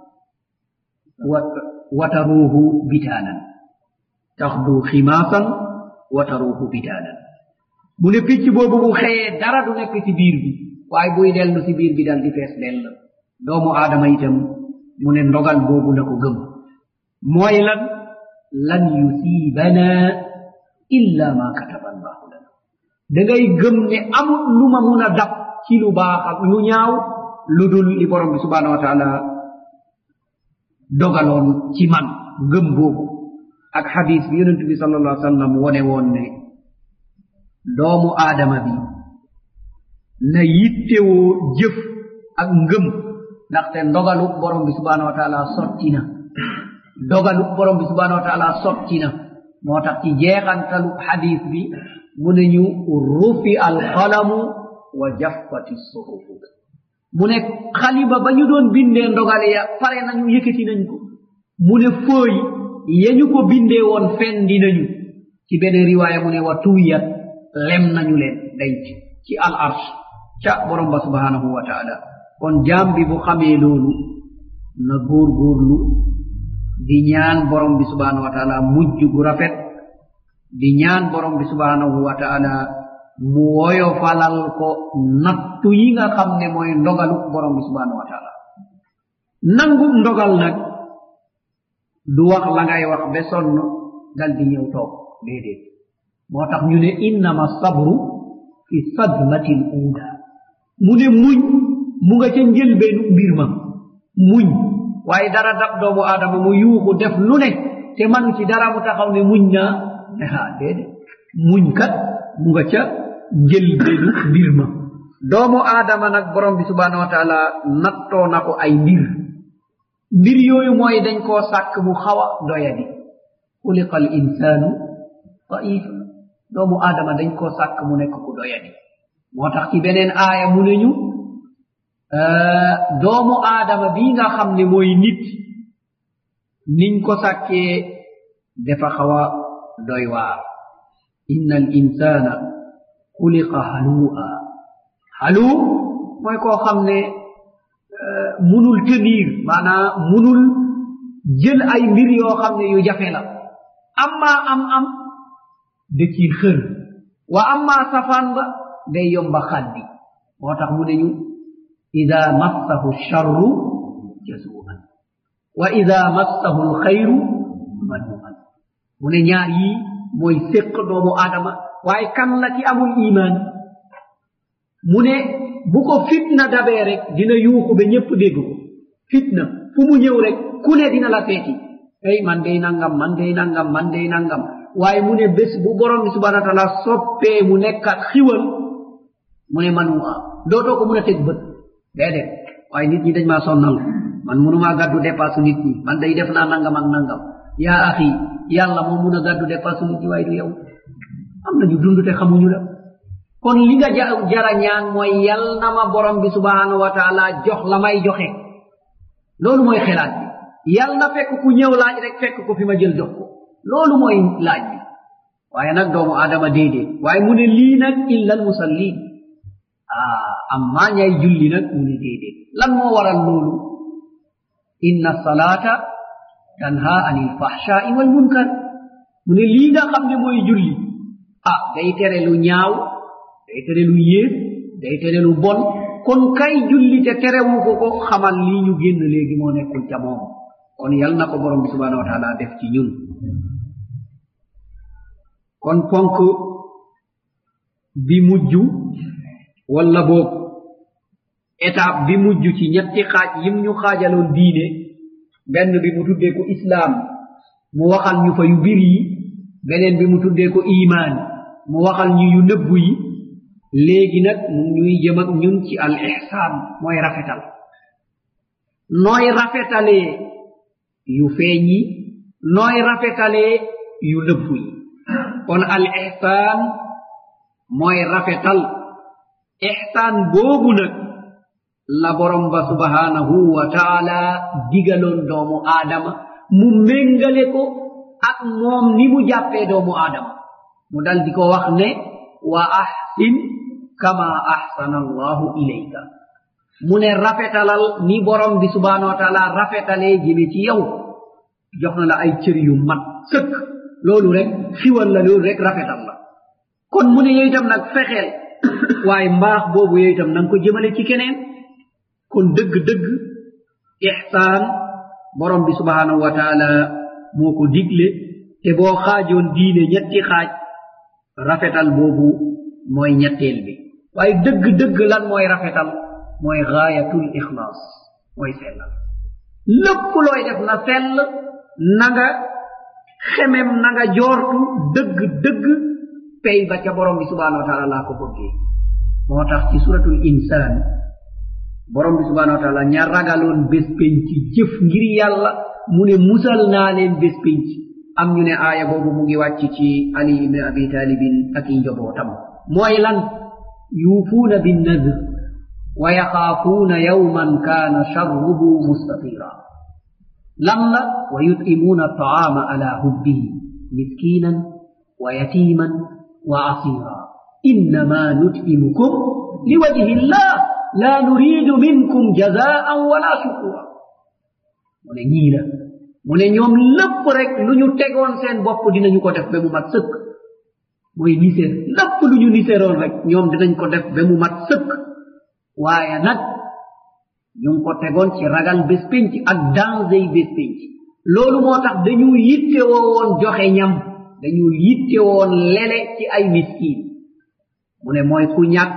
wataruuhu bitaanan taxdu ximaasan wataruuhu bitaanan mu ne picc boobu bu xëyee dara du nekk ci biir bi waaye buy dellu si biir bi dal di fees dell doomu aadama itam mu ne ndogal boobu na ko gëm mooy lan lan yusiibana illa ma kataba allahu lana da ngay gëm ne amul lu ma mun a dab ci lu baax ak lu ñaaw lu dul li borom bi subhanahu wa taala dogaloon ci man gëm boobu ak xadis bi yonent bi sal allah sallam wone woon ne doomu aadama bi na yittewoo jëf ak ngëm ndaxte ndogalu borom bi subhanahu wa taala sotti na dogalu borom bi subhanahu wa taala sotti na moo tax ci jeexantalu xadis bi mu ne ñu rufi alqalamu wa jaffati suhufu mu ne xaliba ba ñu doon bindee ndogale ya pare nañu yëkkati nañ ko mu ne fooy ya ñu ko bindee woon fendi nañu ci benn riwaaya mu ne wa tuuyat lem nañu leen denc ci al arsh ca borom ba subhanahu wa taala kon jaam bi bu xamee loolu na góor góorlu di ñaan borom bi subhanahu wa taala mujj gu rafet di ñaan borom bi subhanahu wa taala mu woyo falal ko nattu yi nga xam ne mooy ndogalu borom bi subhanahu wa taala nangu ndogal nag du wax la ngay wax ba sonn dal di ñëw toog déedéet moo tax ñu ne innama sabru fi sadmatil uuda mu ne muñ mu nga ca njëlbeenu mbir ma muñ waaye dara dab doomu aadama mu yuuxu def lu ne te manu ci dara mu taxaw ne muñ naa ne ha déedéet muñ kat mu nga ca njëlbenu mbir ma doomu aadama nag borom bi subhanahu wa taala nattoo na ko ay mbir mbir yooyu mooy dañ koo sàkk mu xaw a doyadi xuliqa al insaanu daifa doomu aadama dañ koo sàkk mu nekk ku doyadi moo tax ci beneen aaya mu ne ñu doomu aadama bii nga xam ne mooy nit niñ ko sàkkee dafa xaw a doy waar inna al insana xuliqa halua halu mooy koo xam ne munul tenir maanaa munul jël ay mbir yoo xam ne yu jafe la amma am am da ciy xër wa amma safaan ba day yomba xaddi moo tax mu ne ñu ida massahu charru jasuan wa ida massahu lxayru manuan mu ne ñaar yii mooy séq doomu aadama waaye kan la ci amul iman mu ne bu ko fitna dabee rek dina yuuxu ba ñépp dégg ko fitna fu mu ñëw rek ku ne dina la seeti ay man day nangam man day nangam man day nangam waaye mu ne bés bu borom bi subhana wa taala soppee mu nekkat xiwal mu ne man waa dootoo ko mun a teg bët déedéet waaye nit ñi dañ maa sonnal man munumaa gàddu dépasse nit ñi man day def naa nangam ak nangam yaa axi yàlla moo mun a gàddu dépasse nit ñi waaye du yow am nañu dund te xamuñu la kon li nga jara ñaan mooy yal na ma borom bi subhanahu wa taala jox la may joxe loolu mooy xelaat bi yal na fekk ku ñëw laaj rek fekk ko fi ma jël jox ko loolu mooy laaj bi waaye nag doomu aadama déedéet waaye mu ne lii nag illa almusallin ah amma ñay julli nag mu ne déedéet lan moo waral loolu inna salata tanha anil fahshai wal munkar mu ne lii nga xam ne mooy julli ah day tere lu ñaaw day tere lu yées day tere lu bon kon kay julli te terewu ko ko xamal lii ñu génn léegi moo nekkul ca moom kon yal na ko borom bi subhanahu wa taala def ci ñun kon ponk bi mujj walla boog étape bi mujj ci ñetti xaaj yim ñu xaajaloon diine benn bi mu tuddee ko islaam mu waxal ñu fa yu bir yi beneen bi mu tuddee ko imaan mu waxal ñu yu nëbbu yi léegi nag mu ñuy jëm ak ñun ci al ihsaan mooy rafetal nooy rafetalee yu feeñ yi nooy rafetalee yu nëbbu yi kon al ihsaan mooy rafetal ihsaan boobu nag la borom ba subhanahu wa taala digaloon doomu aadama mu méngale ko ak moom ni mu jàppee doomu aadama mu dal di ko wax ne wa ahsin kama ahsana allahu ilayka mu ne rafetalal ni borom bi subhanahu wa taala rafetalee jëme ci yow jox na la ay cër yu mat sëkk loolu rek xiwal la loolu rek rafetal la kon mu ne yow itam nag fexeel waaye mbaax boobu yow itam nanga ko jëmale ci keneen kon dëgg-dëgg ihsaan borom bi subhanahu wa taala moo ko digle te boo xaajoon diine ñetti xaaj rafetal boobu mooy ñetteel bi waaye dëgg-dëgg lan mooy rafetal mooy gaayatul ixlaas mooy sellal lépp looy def na sell na nga xemem na nga joortu dëgg-dëgg pay ba ca borom bi subhanahu wa taala laa ko bëggee moo tax ci suratul insaan borom bi subhanahu wa taala ña ragaloon bés penc jëf ngir yàlla mu ne musal naa leen bés penc am ñu ne aaya boobu mu ngi wàcc ci ali ibne abi talibin ak i njobootam mooy lan yuufuuna binnadr wa yaxaafuuna yawman kaana charruhu mustatira lan la wa yut'imuuna altaama ala hubbihi miskinan wa yatiman wa asira innama nut'imukum liwajhi llah la nuridu minkum jazaan wala shukura mu ne ñii la mu ne ñoom lépp rek lu ñu tegoon seen bopp dinañu ko def ba mu mat sëkk mooy niséer lépp lu ñu niséeroon rek ñoom dinañ ko def ba mu mat sëkk waaye nag ñu ngi ko tegoon ci ragal bés pénc ak danger yi bés pénc loolu moo tax dañu yittewoo woon joxe ñam dañu yittewoon lele ci ay miskin mu ne mooy ku ñàkk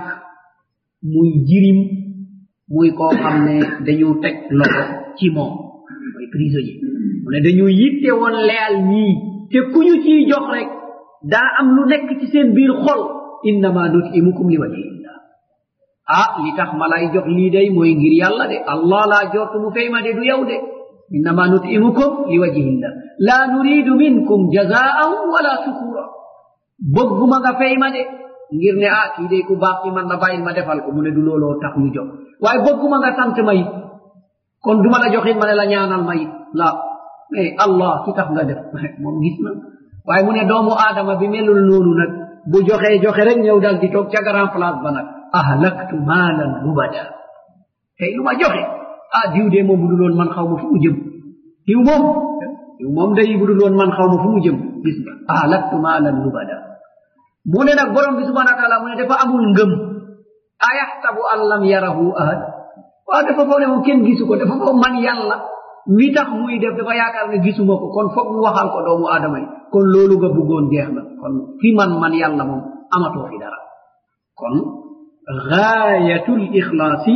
muy jirim muy koo xam ne dañu teg loxo ci moom mooy prisonnier mu ne dañu yitte woon leyal ñii te ku ñu ciy jox rek daa am lu nekk ci seen biir xol innama nutimukum li wajhillah ah li tax ma lay jox lii day mooy ngir yàlla de allah laa jortu mu fay ma de du yow de innama nutimukum li wajhillah la nuridu minkum jazaan wala shukura bëgguma nga fay ma de ngir ne ah kii de ku baax ci man na bàyyil ma defal ko mu ne du looloo tax ñu jox waaye bëgguma nga sant ma it kon duma la joxit ma ne la ñaanal ma it la mais allah ki tax nga def moom gis na waaye mu ne doomu aadama bi melul noonu nag bu joxee joxe rek ñëw dal di toog ca grand place ba nag ahlaktu maalan lubada tey lu ma joxe ah diw de moom bu dul woon man xaw ma fu mu jëm diw moom diw moom day bu dul woon man xaw ma fu mu jëm gis nga ahlaktu maalan lubada mu ne nag borom bi subhana wa taala mu ne dafa amul ngëm ayaxtabu an lam yarahu ahad waaw dafa foog ne moom kenn gisu ko dafa foog man yàlla mi tax muy def dafa yaakaar ne gisuma ko kon foog mu waxal ko doomu aadama yi kon loolu nga bëggoon jeex na kon fi man man yàlla moom amatoo fi dara kon gaayatul ixlaasi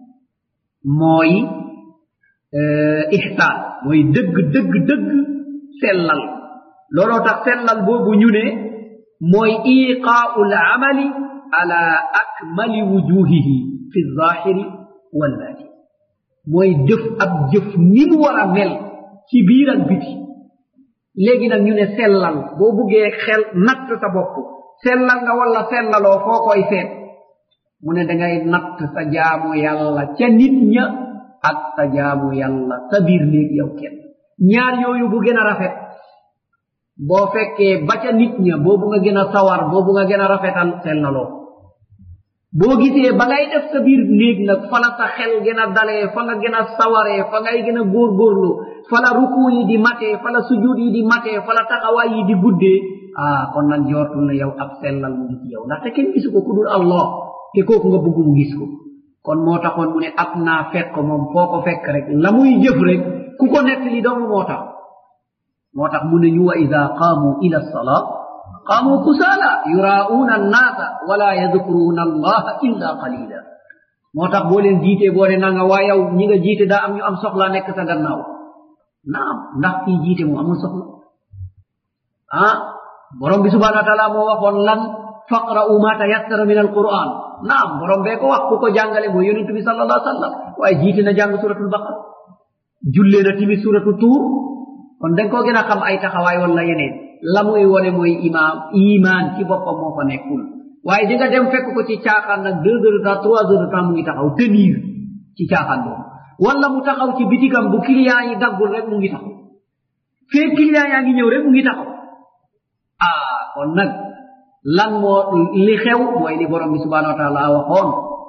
mooy ixsaan mooy dëgg dëgg dëgg sellal looloo tax sellal boobu ñu ne mooy iqaau lamali ala akmali wujuhihi fi zahiri walbaati mooy jëf ab jëf ni mu war a mel ci biir ak biti léegi nag ñu ne sellal boo buggee xel natt sa bopp sellal nga walla sellaloo foo koy seet mu ne dangay natt sa jaamu yàlla ca nit ña ak sa jaamu yàlla sa biir néeg yow kenn ñaar yooyu bu gën a rafet boo fekkee ba ca nit ña boobu nga gën a sawar boobu nga gën a rafetal sellaloo boo gisee ba ngay def sa biir néeg nag fa la sa xel gën a dalee fa nga gën a sawaree fa ngay gën a góorgóorlu fa la ruku yi di matee fa la sujud yi di matee fa la taxawaay yi di guddee ah kon nag jortul na yow ab sellal mu ngi ci yow ndaxte kenn gisu ko ku dul allah te kooku nga bëgg mu gis ko kon moo taxoon mu ne ab naa fekk moom foo ko fekk rek la muy jëf rek ku ko nekk li doomu moo tax moo tax mu ne ñu wa ida qaamu ila salaa qaamu kusaala yuraa'uuna annaasa wala yadkuruuna allaha illa qalila moo tax boo leen jiitee boo ne nanga waa yow ñi nga jiite daa am ñu am soxla nekk sa gannaaw naam ndax kii jiite mu amul soxla ah borom bi subhanahu wa taala moo waxoon lan faqra'u ma tayassara min alquran naam borom bee ko wax ku ko jàngale mooy yonentu bi sallallahu alaihi wasallam waaye jiite na jàng suratul baqara jullee na timi suratu tuur kon dañ koo gën a xam ay taxawaay wala yeneen la muy wone mooy imaam iman ci boppam moo fa nekkul waaye di nga dem fekk ko ci caaxaan nag deux heures de temps trois heures de temps mu ngi taxaw tenir ci caaxaan boobu wala mu taxaw ci bitigam bu client yi daggul rek mu ngi taxaw fee client yaa ngi ñëw rek mu ngi taxaw ah kon nag lan moo li xew mooy li borom bi subhanahu wa taala waxoon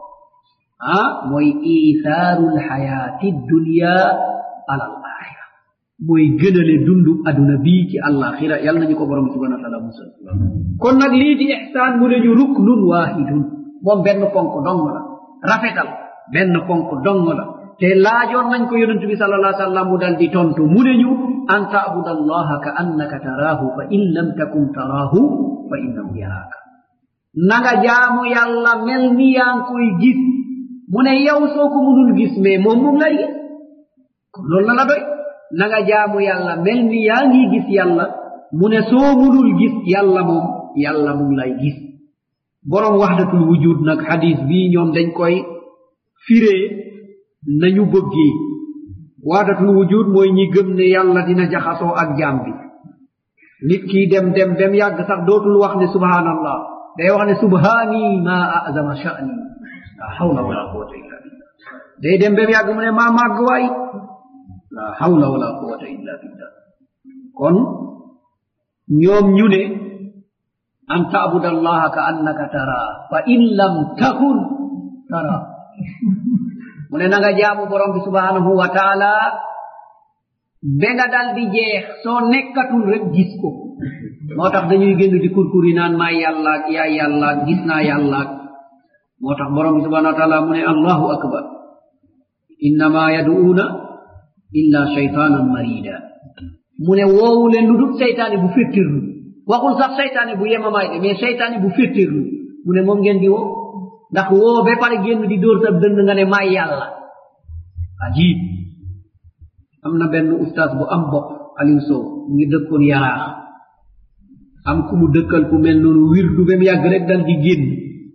ah mooy ithaaru lxayaati dunia ala al axira mooy gënale dundu aduna bii ci àllaaxira yal nañu ko borom bi subhanahu wa taala musal kon nag lii di ixsaan mu ne ñu ruknun waahidun moom benn ponk dong la rafetal benn ponk dong la te laajoon nañ ko yonentu bi sal allah sallam mu dal di tontu mu ne ñu an taabuda allaha ka annaka taraahu fa in lam takun taraahu fa innahu yaraaka nanga jaamu yàlla mel ni yaa ngi koy gis mu ne yow soo ko munul gis mais moom mu ngay gis kon loolu la la doy nanga jaamu yàlla mel ni yaa ngi gis yàlla mu ne soo munul gis yàlla moom yàlla mu ngi lay gis borom waxdatul wujud nag xadis bii ñoom dañ koy firee nañu bëggee waxdatul wujud mooy ñi gëm ne yàlla dina jaxasoo ak jaam bi nit kii dem dem dem yàgg sax dootul wax ne subhanallah day wax ne subhaani ma azama sha'ni la hawla wala quwata illa billah day dem bem yàgg mu ne maa màgg waay la hawla wala quwata illa billah kon ñoom ñu ne an taabuda allaha ka annaka tara fa in lam takun tara mu ne na nga jaamu borom bi subhanahu wa taala be nga dal di jeex soo nekkatul rek gis ko moo tax dañuy génn di kurkuri naan maa yàllaak yaa yàllaak gis naa yàllaak moo tax borom bi subhanahu wa taala mu ne allahu akbar innama yaduuna illa shaytanan marida mu ne woowu leen lu dul seytaane bu féttirlu waxul sax seytaane bu yemamaay de mais seytaane bu féttirlu mu ne moom ngeen di woo ndax woo ba pare génn di dóor sa dënd nga ne maay yàlla ajib am na benn ustaas bu am bopp aliou sow mu ngi dëkkoon yaraax am ku mu dëkkal ku mel noonu wirdu bem yàgg rek dal di génn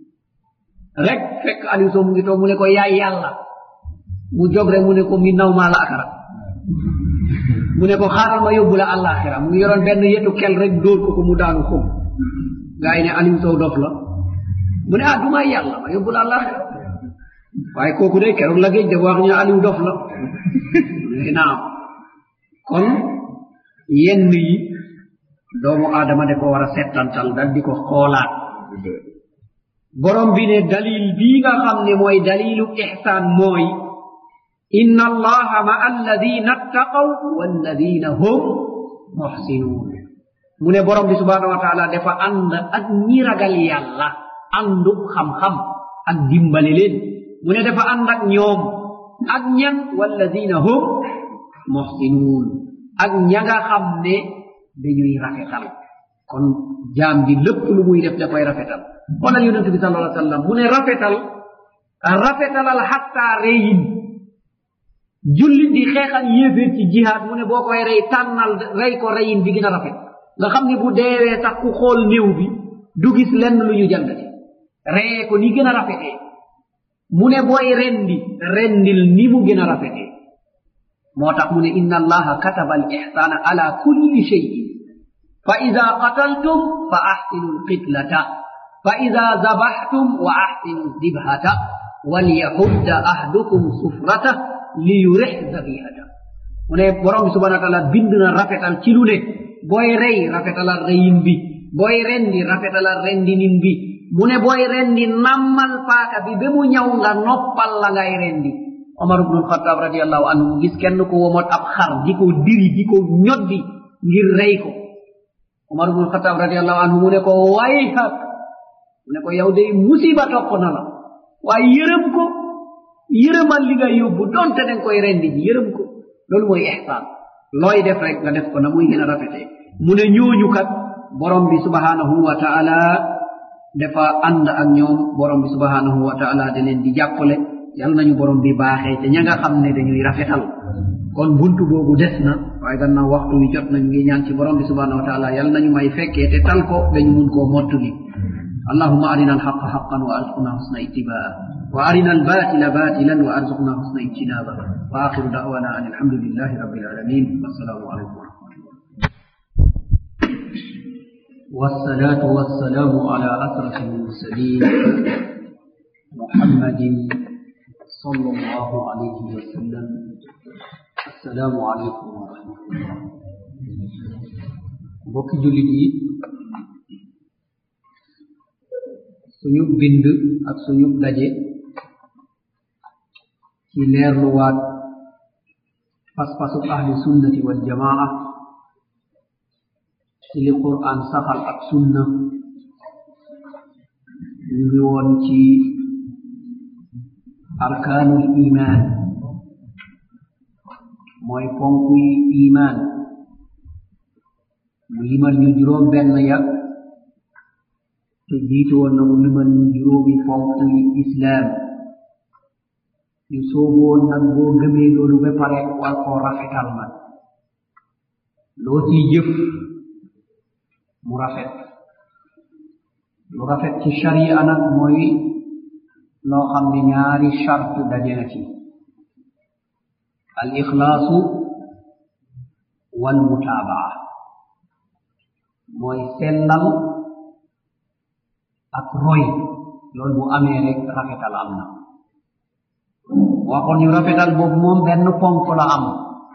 rek fekk aliou sow mu ngi toog mu ne ko yaay yàlla mu jóg rek mu ne ko mi naw maa la akara mu ne ko xaaral ma yóbbu la àllaaxira mu ngi yoroon benn yetu kel rek dóor ko ko mu daanu xum gaa yi ne aliou sow dof la mu ne ah du may yàlla ma yóbbu la àllaaxira waaye kooku de keroog la géej dafa wax ñu aliou dof la ne naam kon yenn yi doomu aadama de ko war a settantal dal di ko xoolaat borom bi ne dalil bii nga xam ne mooy dalilu ihsaan mooy inna allaha ma alladina attaqaw walladina hum muhsinuun mu ne borom bi subhanahu wa taala dafa ànd ak ñi ragal yàlla àndu xam-xam ak dimbale leen mu ne dafa ànd ak ñoom ak ñan walladina hum muhsinuun ak ña nga xam ne dañuy rafetal kon jaam bi lépp lu muy def da koy rafetal xoolal yonente bi sallallahu alayhi wa sallam mu ne rafetal rafetalal xatta reyin jullit di xeexal yéeféer ci jihaad mu ne boo koy rey tànnal rey ko reyin bi gën a rafet nga xam ne bu deewee sax ku xool néew bi du gis lenn lu ñu jàngati reyee ko ni gën a rafetee mu ne booy rendi rendil ni mu gën a rafetee moo tax mu ne inna allaha kataba al ihsana ala kulli cheyin fa ida qataltum fa ahsinu lqitlata fa ida zabaxtum wa ahsinu dibhata walyahudda ahdukum sufrata liyurix zabihata mu ne borom bi subhana wa taala bind na rafetal ci lu ne booy rey rafetalal reyin bi booy rendi rafetalal rendinin bi mu ne booy rendi nammal paaka bi ba mu ñaw nga noppal la ngay rendi omar ibnu alxataab radiallahu anhu gis kenn ko womot ab xar di ko diri di ko ñoddi ngir rey ko omar ibnu alxataab radiallahu anhu mu ne ko wayhak mu ne ko yow day musiba topp na la waaye yërëm ko yërëmal li nga yóbbu donte danga koy rendi ji yërëm ko loolu mooy ihsaan looy def rek nga def ko na muy gën a rafetee mu ne ñooñu kat borom bi subhanahu wa taala dafa ànd ak ñoom borom bi subhanahu wa taala da leen di jàppale yal nañu borom bi baaxee te ña nga xam ne dañuy rafetal kon buntu boobu des na waaye gannaaw waxtu wi jot nañ ngi ñaan ci borom bi subhanahu wa taala yal nañu may fekkee te tal ko dañu mun koo mottuli اللهم أرنا الحق حقا وأرزقنا حسن اتباعه وأرنا الباطل باطلا وأرزقنا حسن اجتنابه وآخر دعوانا أن الحمد لله رب العالمين والسلام عليكم ورحمة الله والصلاة والسلام على أشرف المرسلين محمد صلى الله عليه وسلم السلام عليكم ورحمة الله بوك جولي suñu bind ak suñu daje ci leerluwaat pas-pasub ahli sunnati wal jamaa ci li quran saxal ak sunna ñu ngi woon ci arkaanul iman mooy ponkuy iman mu limal ñu juróom benn ya te jiitu woon na mu limal ñu juróomi fonk yi islaam ñu soobu woon nag boo gëmee loolu ba pare war koo rafetal nag loo ciy jëf mu rafet lu rafet ci sharia nag mooy loo xam ne ñaari chart daje na ci al ixlaasu wal mutaabaa mooy sellal ak roy loolu bu amee rek rafetal am na waxoon ñu rafetal boobu moom benn ponk la am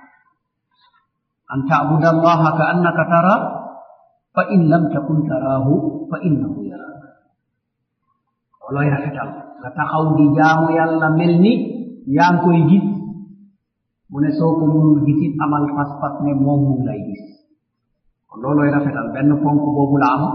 an taabuda allaha ka annaka tara fa in lam takun taraahu fa innahu yaraak looloy rafetal nga taxaw di jaamu yàlla mel ni yaa ngi koy gis mu ne soo ko munul gisit amal pas-pas ne moom mu lay gis kon looloy rafetal benn ponk boobu la am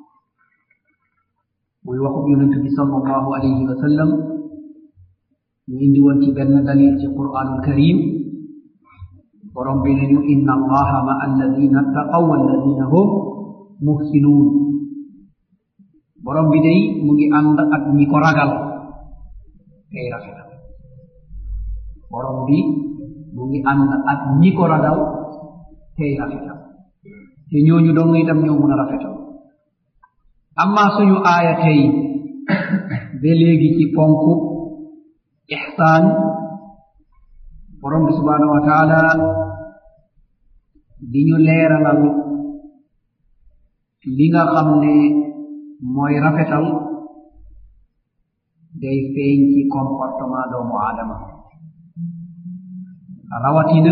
muy waxub yonent bi sallallahu alayhi wa sallam ñu indi woon ci benn dalil ci quranul karim borom bi ne ñu inna allaha ma alladina attaqaw walladina hum muhsinuun borom bi day mu ngi ànd ak ñi ko ragal tey rafetal borom bi mu ngi ànd ak ñi ko ragal tey rafetal te ñooñu dong itam ñoo mun a rafetal amma suñu aaya tey ba léegi ci ponku ihsaan borom bi subhanahu wa taala di ñu leeralal li nga xam ne mooy rafetal day feeñ ci comportement doomu aadama rawatina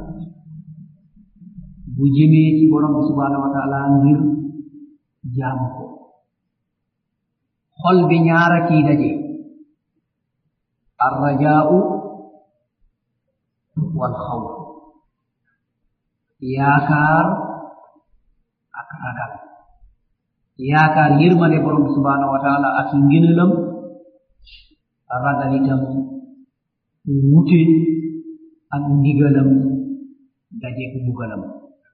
bu jëmee ci borom bi subhanahu wa taala ngir jaamu ko xol bi ñaara kii daje arrajaau wal xawf yaakaar ak ragal yaakaar yërmande borom bi subhanahu wa taala ak ngënalam ragal itam wute ak ndigalam dajeek mbugalam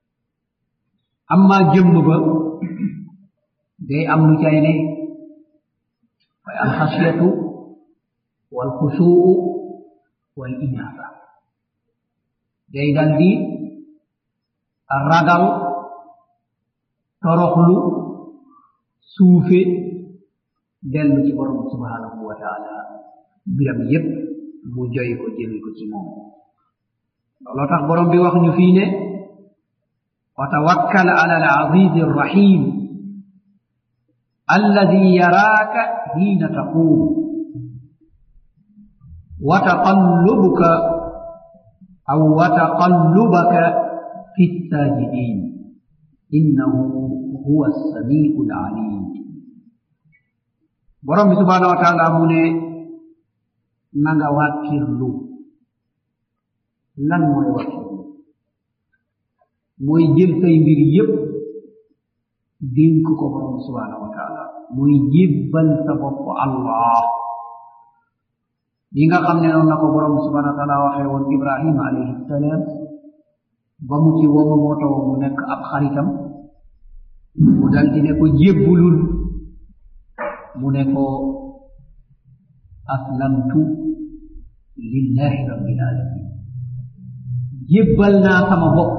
amma jëmm ba day am lu cay ne way alxasiyatu walxusuu wal inaaba day dal di ragal toroxlu suufe dellu ci borom subhanahu wa taala biram yépp mu joy ko jëmi ko ci moom looloo tax borom bi wax ñu fii ne wa tawakkal ala alazizi arrahim alladi yaraaka hiina taquum wa taqallubuka aw wa taqallubaka fi الساجدين إنه هو السميع العليم borom bi subhanahu wa taala mu ne na nga wàkkirlu lan mooy wàkkirlu mooy jël say mbir yépp dénk ko borom bi subhanahu wa taala mooy jébbal sa bopp allah li nga xam ne noonu na ko borom bi subhanahu wa taala waxee woon ibrahima alayhi salaam ba mu ci woo moo taw mu nekk ab xaritam mu dal di ne ko jébbulul mu ne ko aslamtu lillahi rabbil alamin jébbal naa sama bopp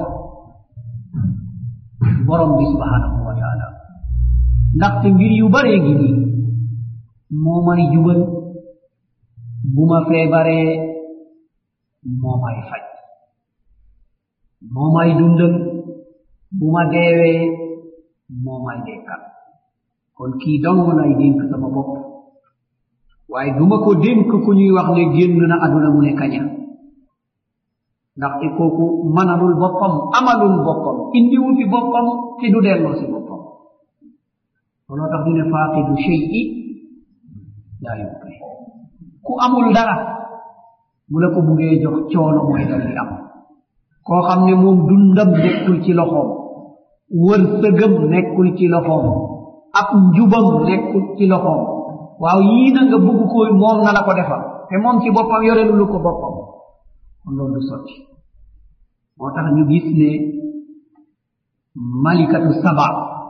borom bi subhanahu wa taala ndaxte mbir yu baree ngi nii moo may jubal bu ma feebaree moo may faj moo may dundal bu ma deewee moo may dekkal kon kii dong lay dénk sama bopp waaye duma ko dénk ku ñuy wax ne génn na aduna mu ne kaña ndaxte kooku manalul boppam amalul boppam indiwu fi boppam te du delloo si boppam looloo tax ñu ne faaqidu shay'i laa yuqi ku amul dara bu la ko buggee jox coono mooy dal di am koo xam ne moom dundam nekkul ci loxoom wërsëgam nekkul ci loxoom ab njubam nekkul ci loxoom waaw yii na nga bugg ko moom na la ko defal te moom ci boppam yorelu ko boppam kon loolu du sotti moo tax ñu gis ne malikatu saba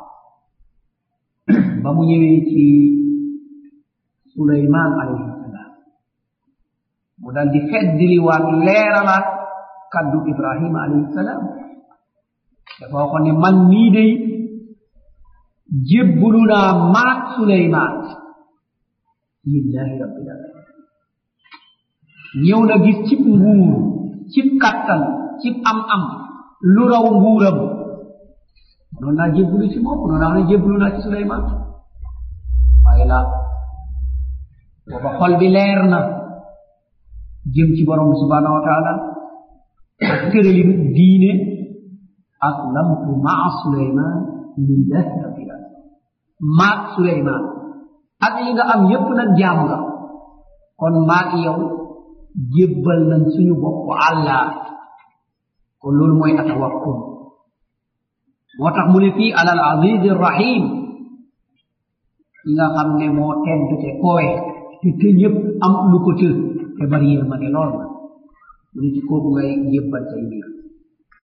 ba mu ñëwee ci suleyman alayhi salaam mu dal di feddiliwaat leeralaat kaddu ibrahima alayhi salaam dafa waxoon ne man nii day jébbulu naa maat suleyman lillahi rabbil alamin ñëw na gis cib nguur cib kattan cib am am lu raw nguuram noonu naa jébbulu ci moom noonu naa ne jébbulu naa ci suleyman waaye la booba xol bi leer na jëm ci borom bi subhanahu wa taala ak tëralinu diine aslamtu maa suleyman lillahi rabbil alamin maak suleyman ak yi nga am yépp nag jaam nga kon maak yow jébbal nañ suñu bopp allah kon loolu mooy atawakkul moo tax mu ne fii alal aziz rahim yi nga xam ne moo tedd te kowe te te ñëpp am lu ko të te bari yërmande lool na mu ne ci kooku ngay jébbal say mbir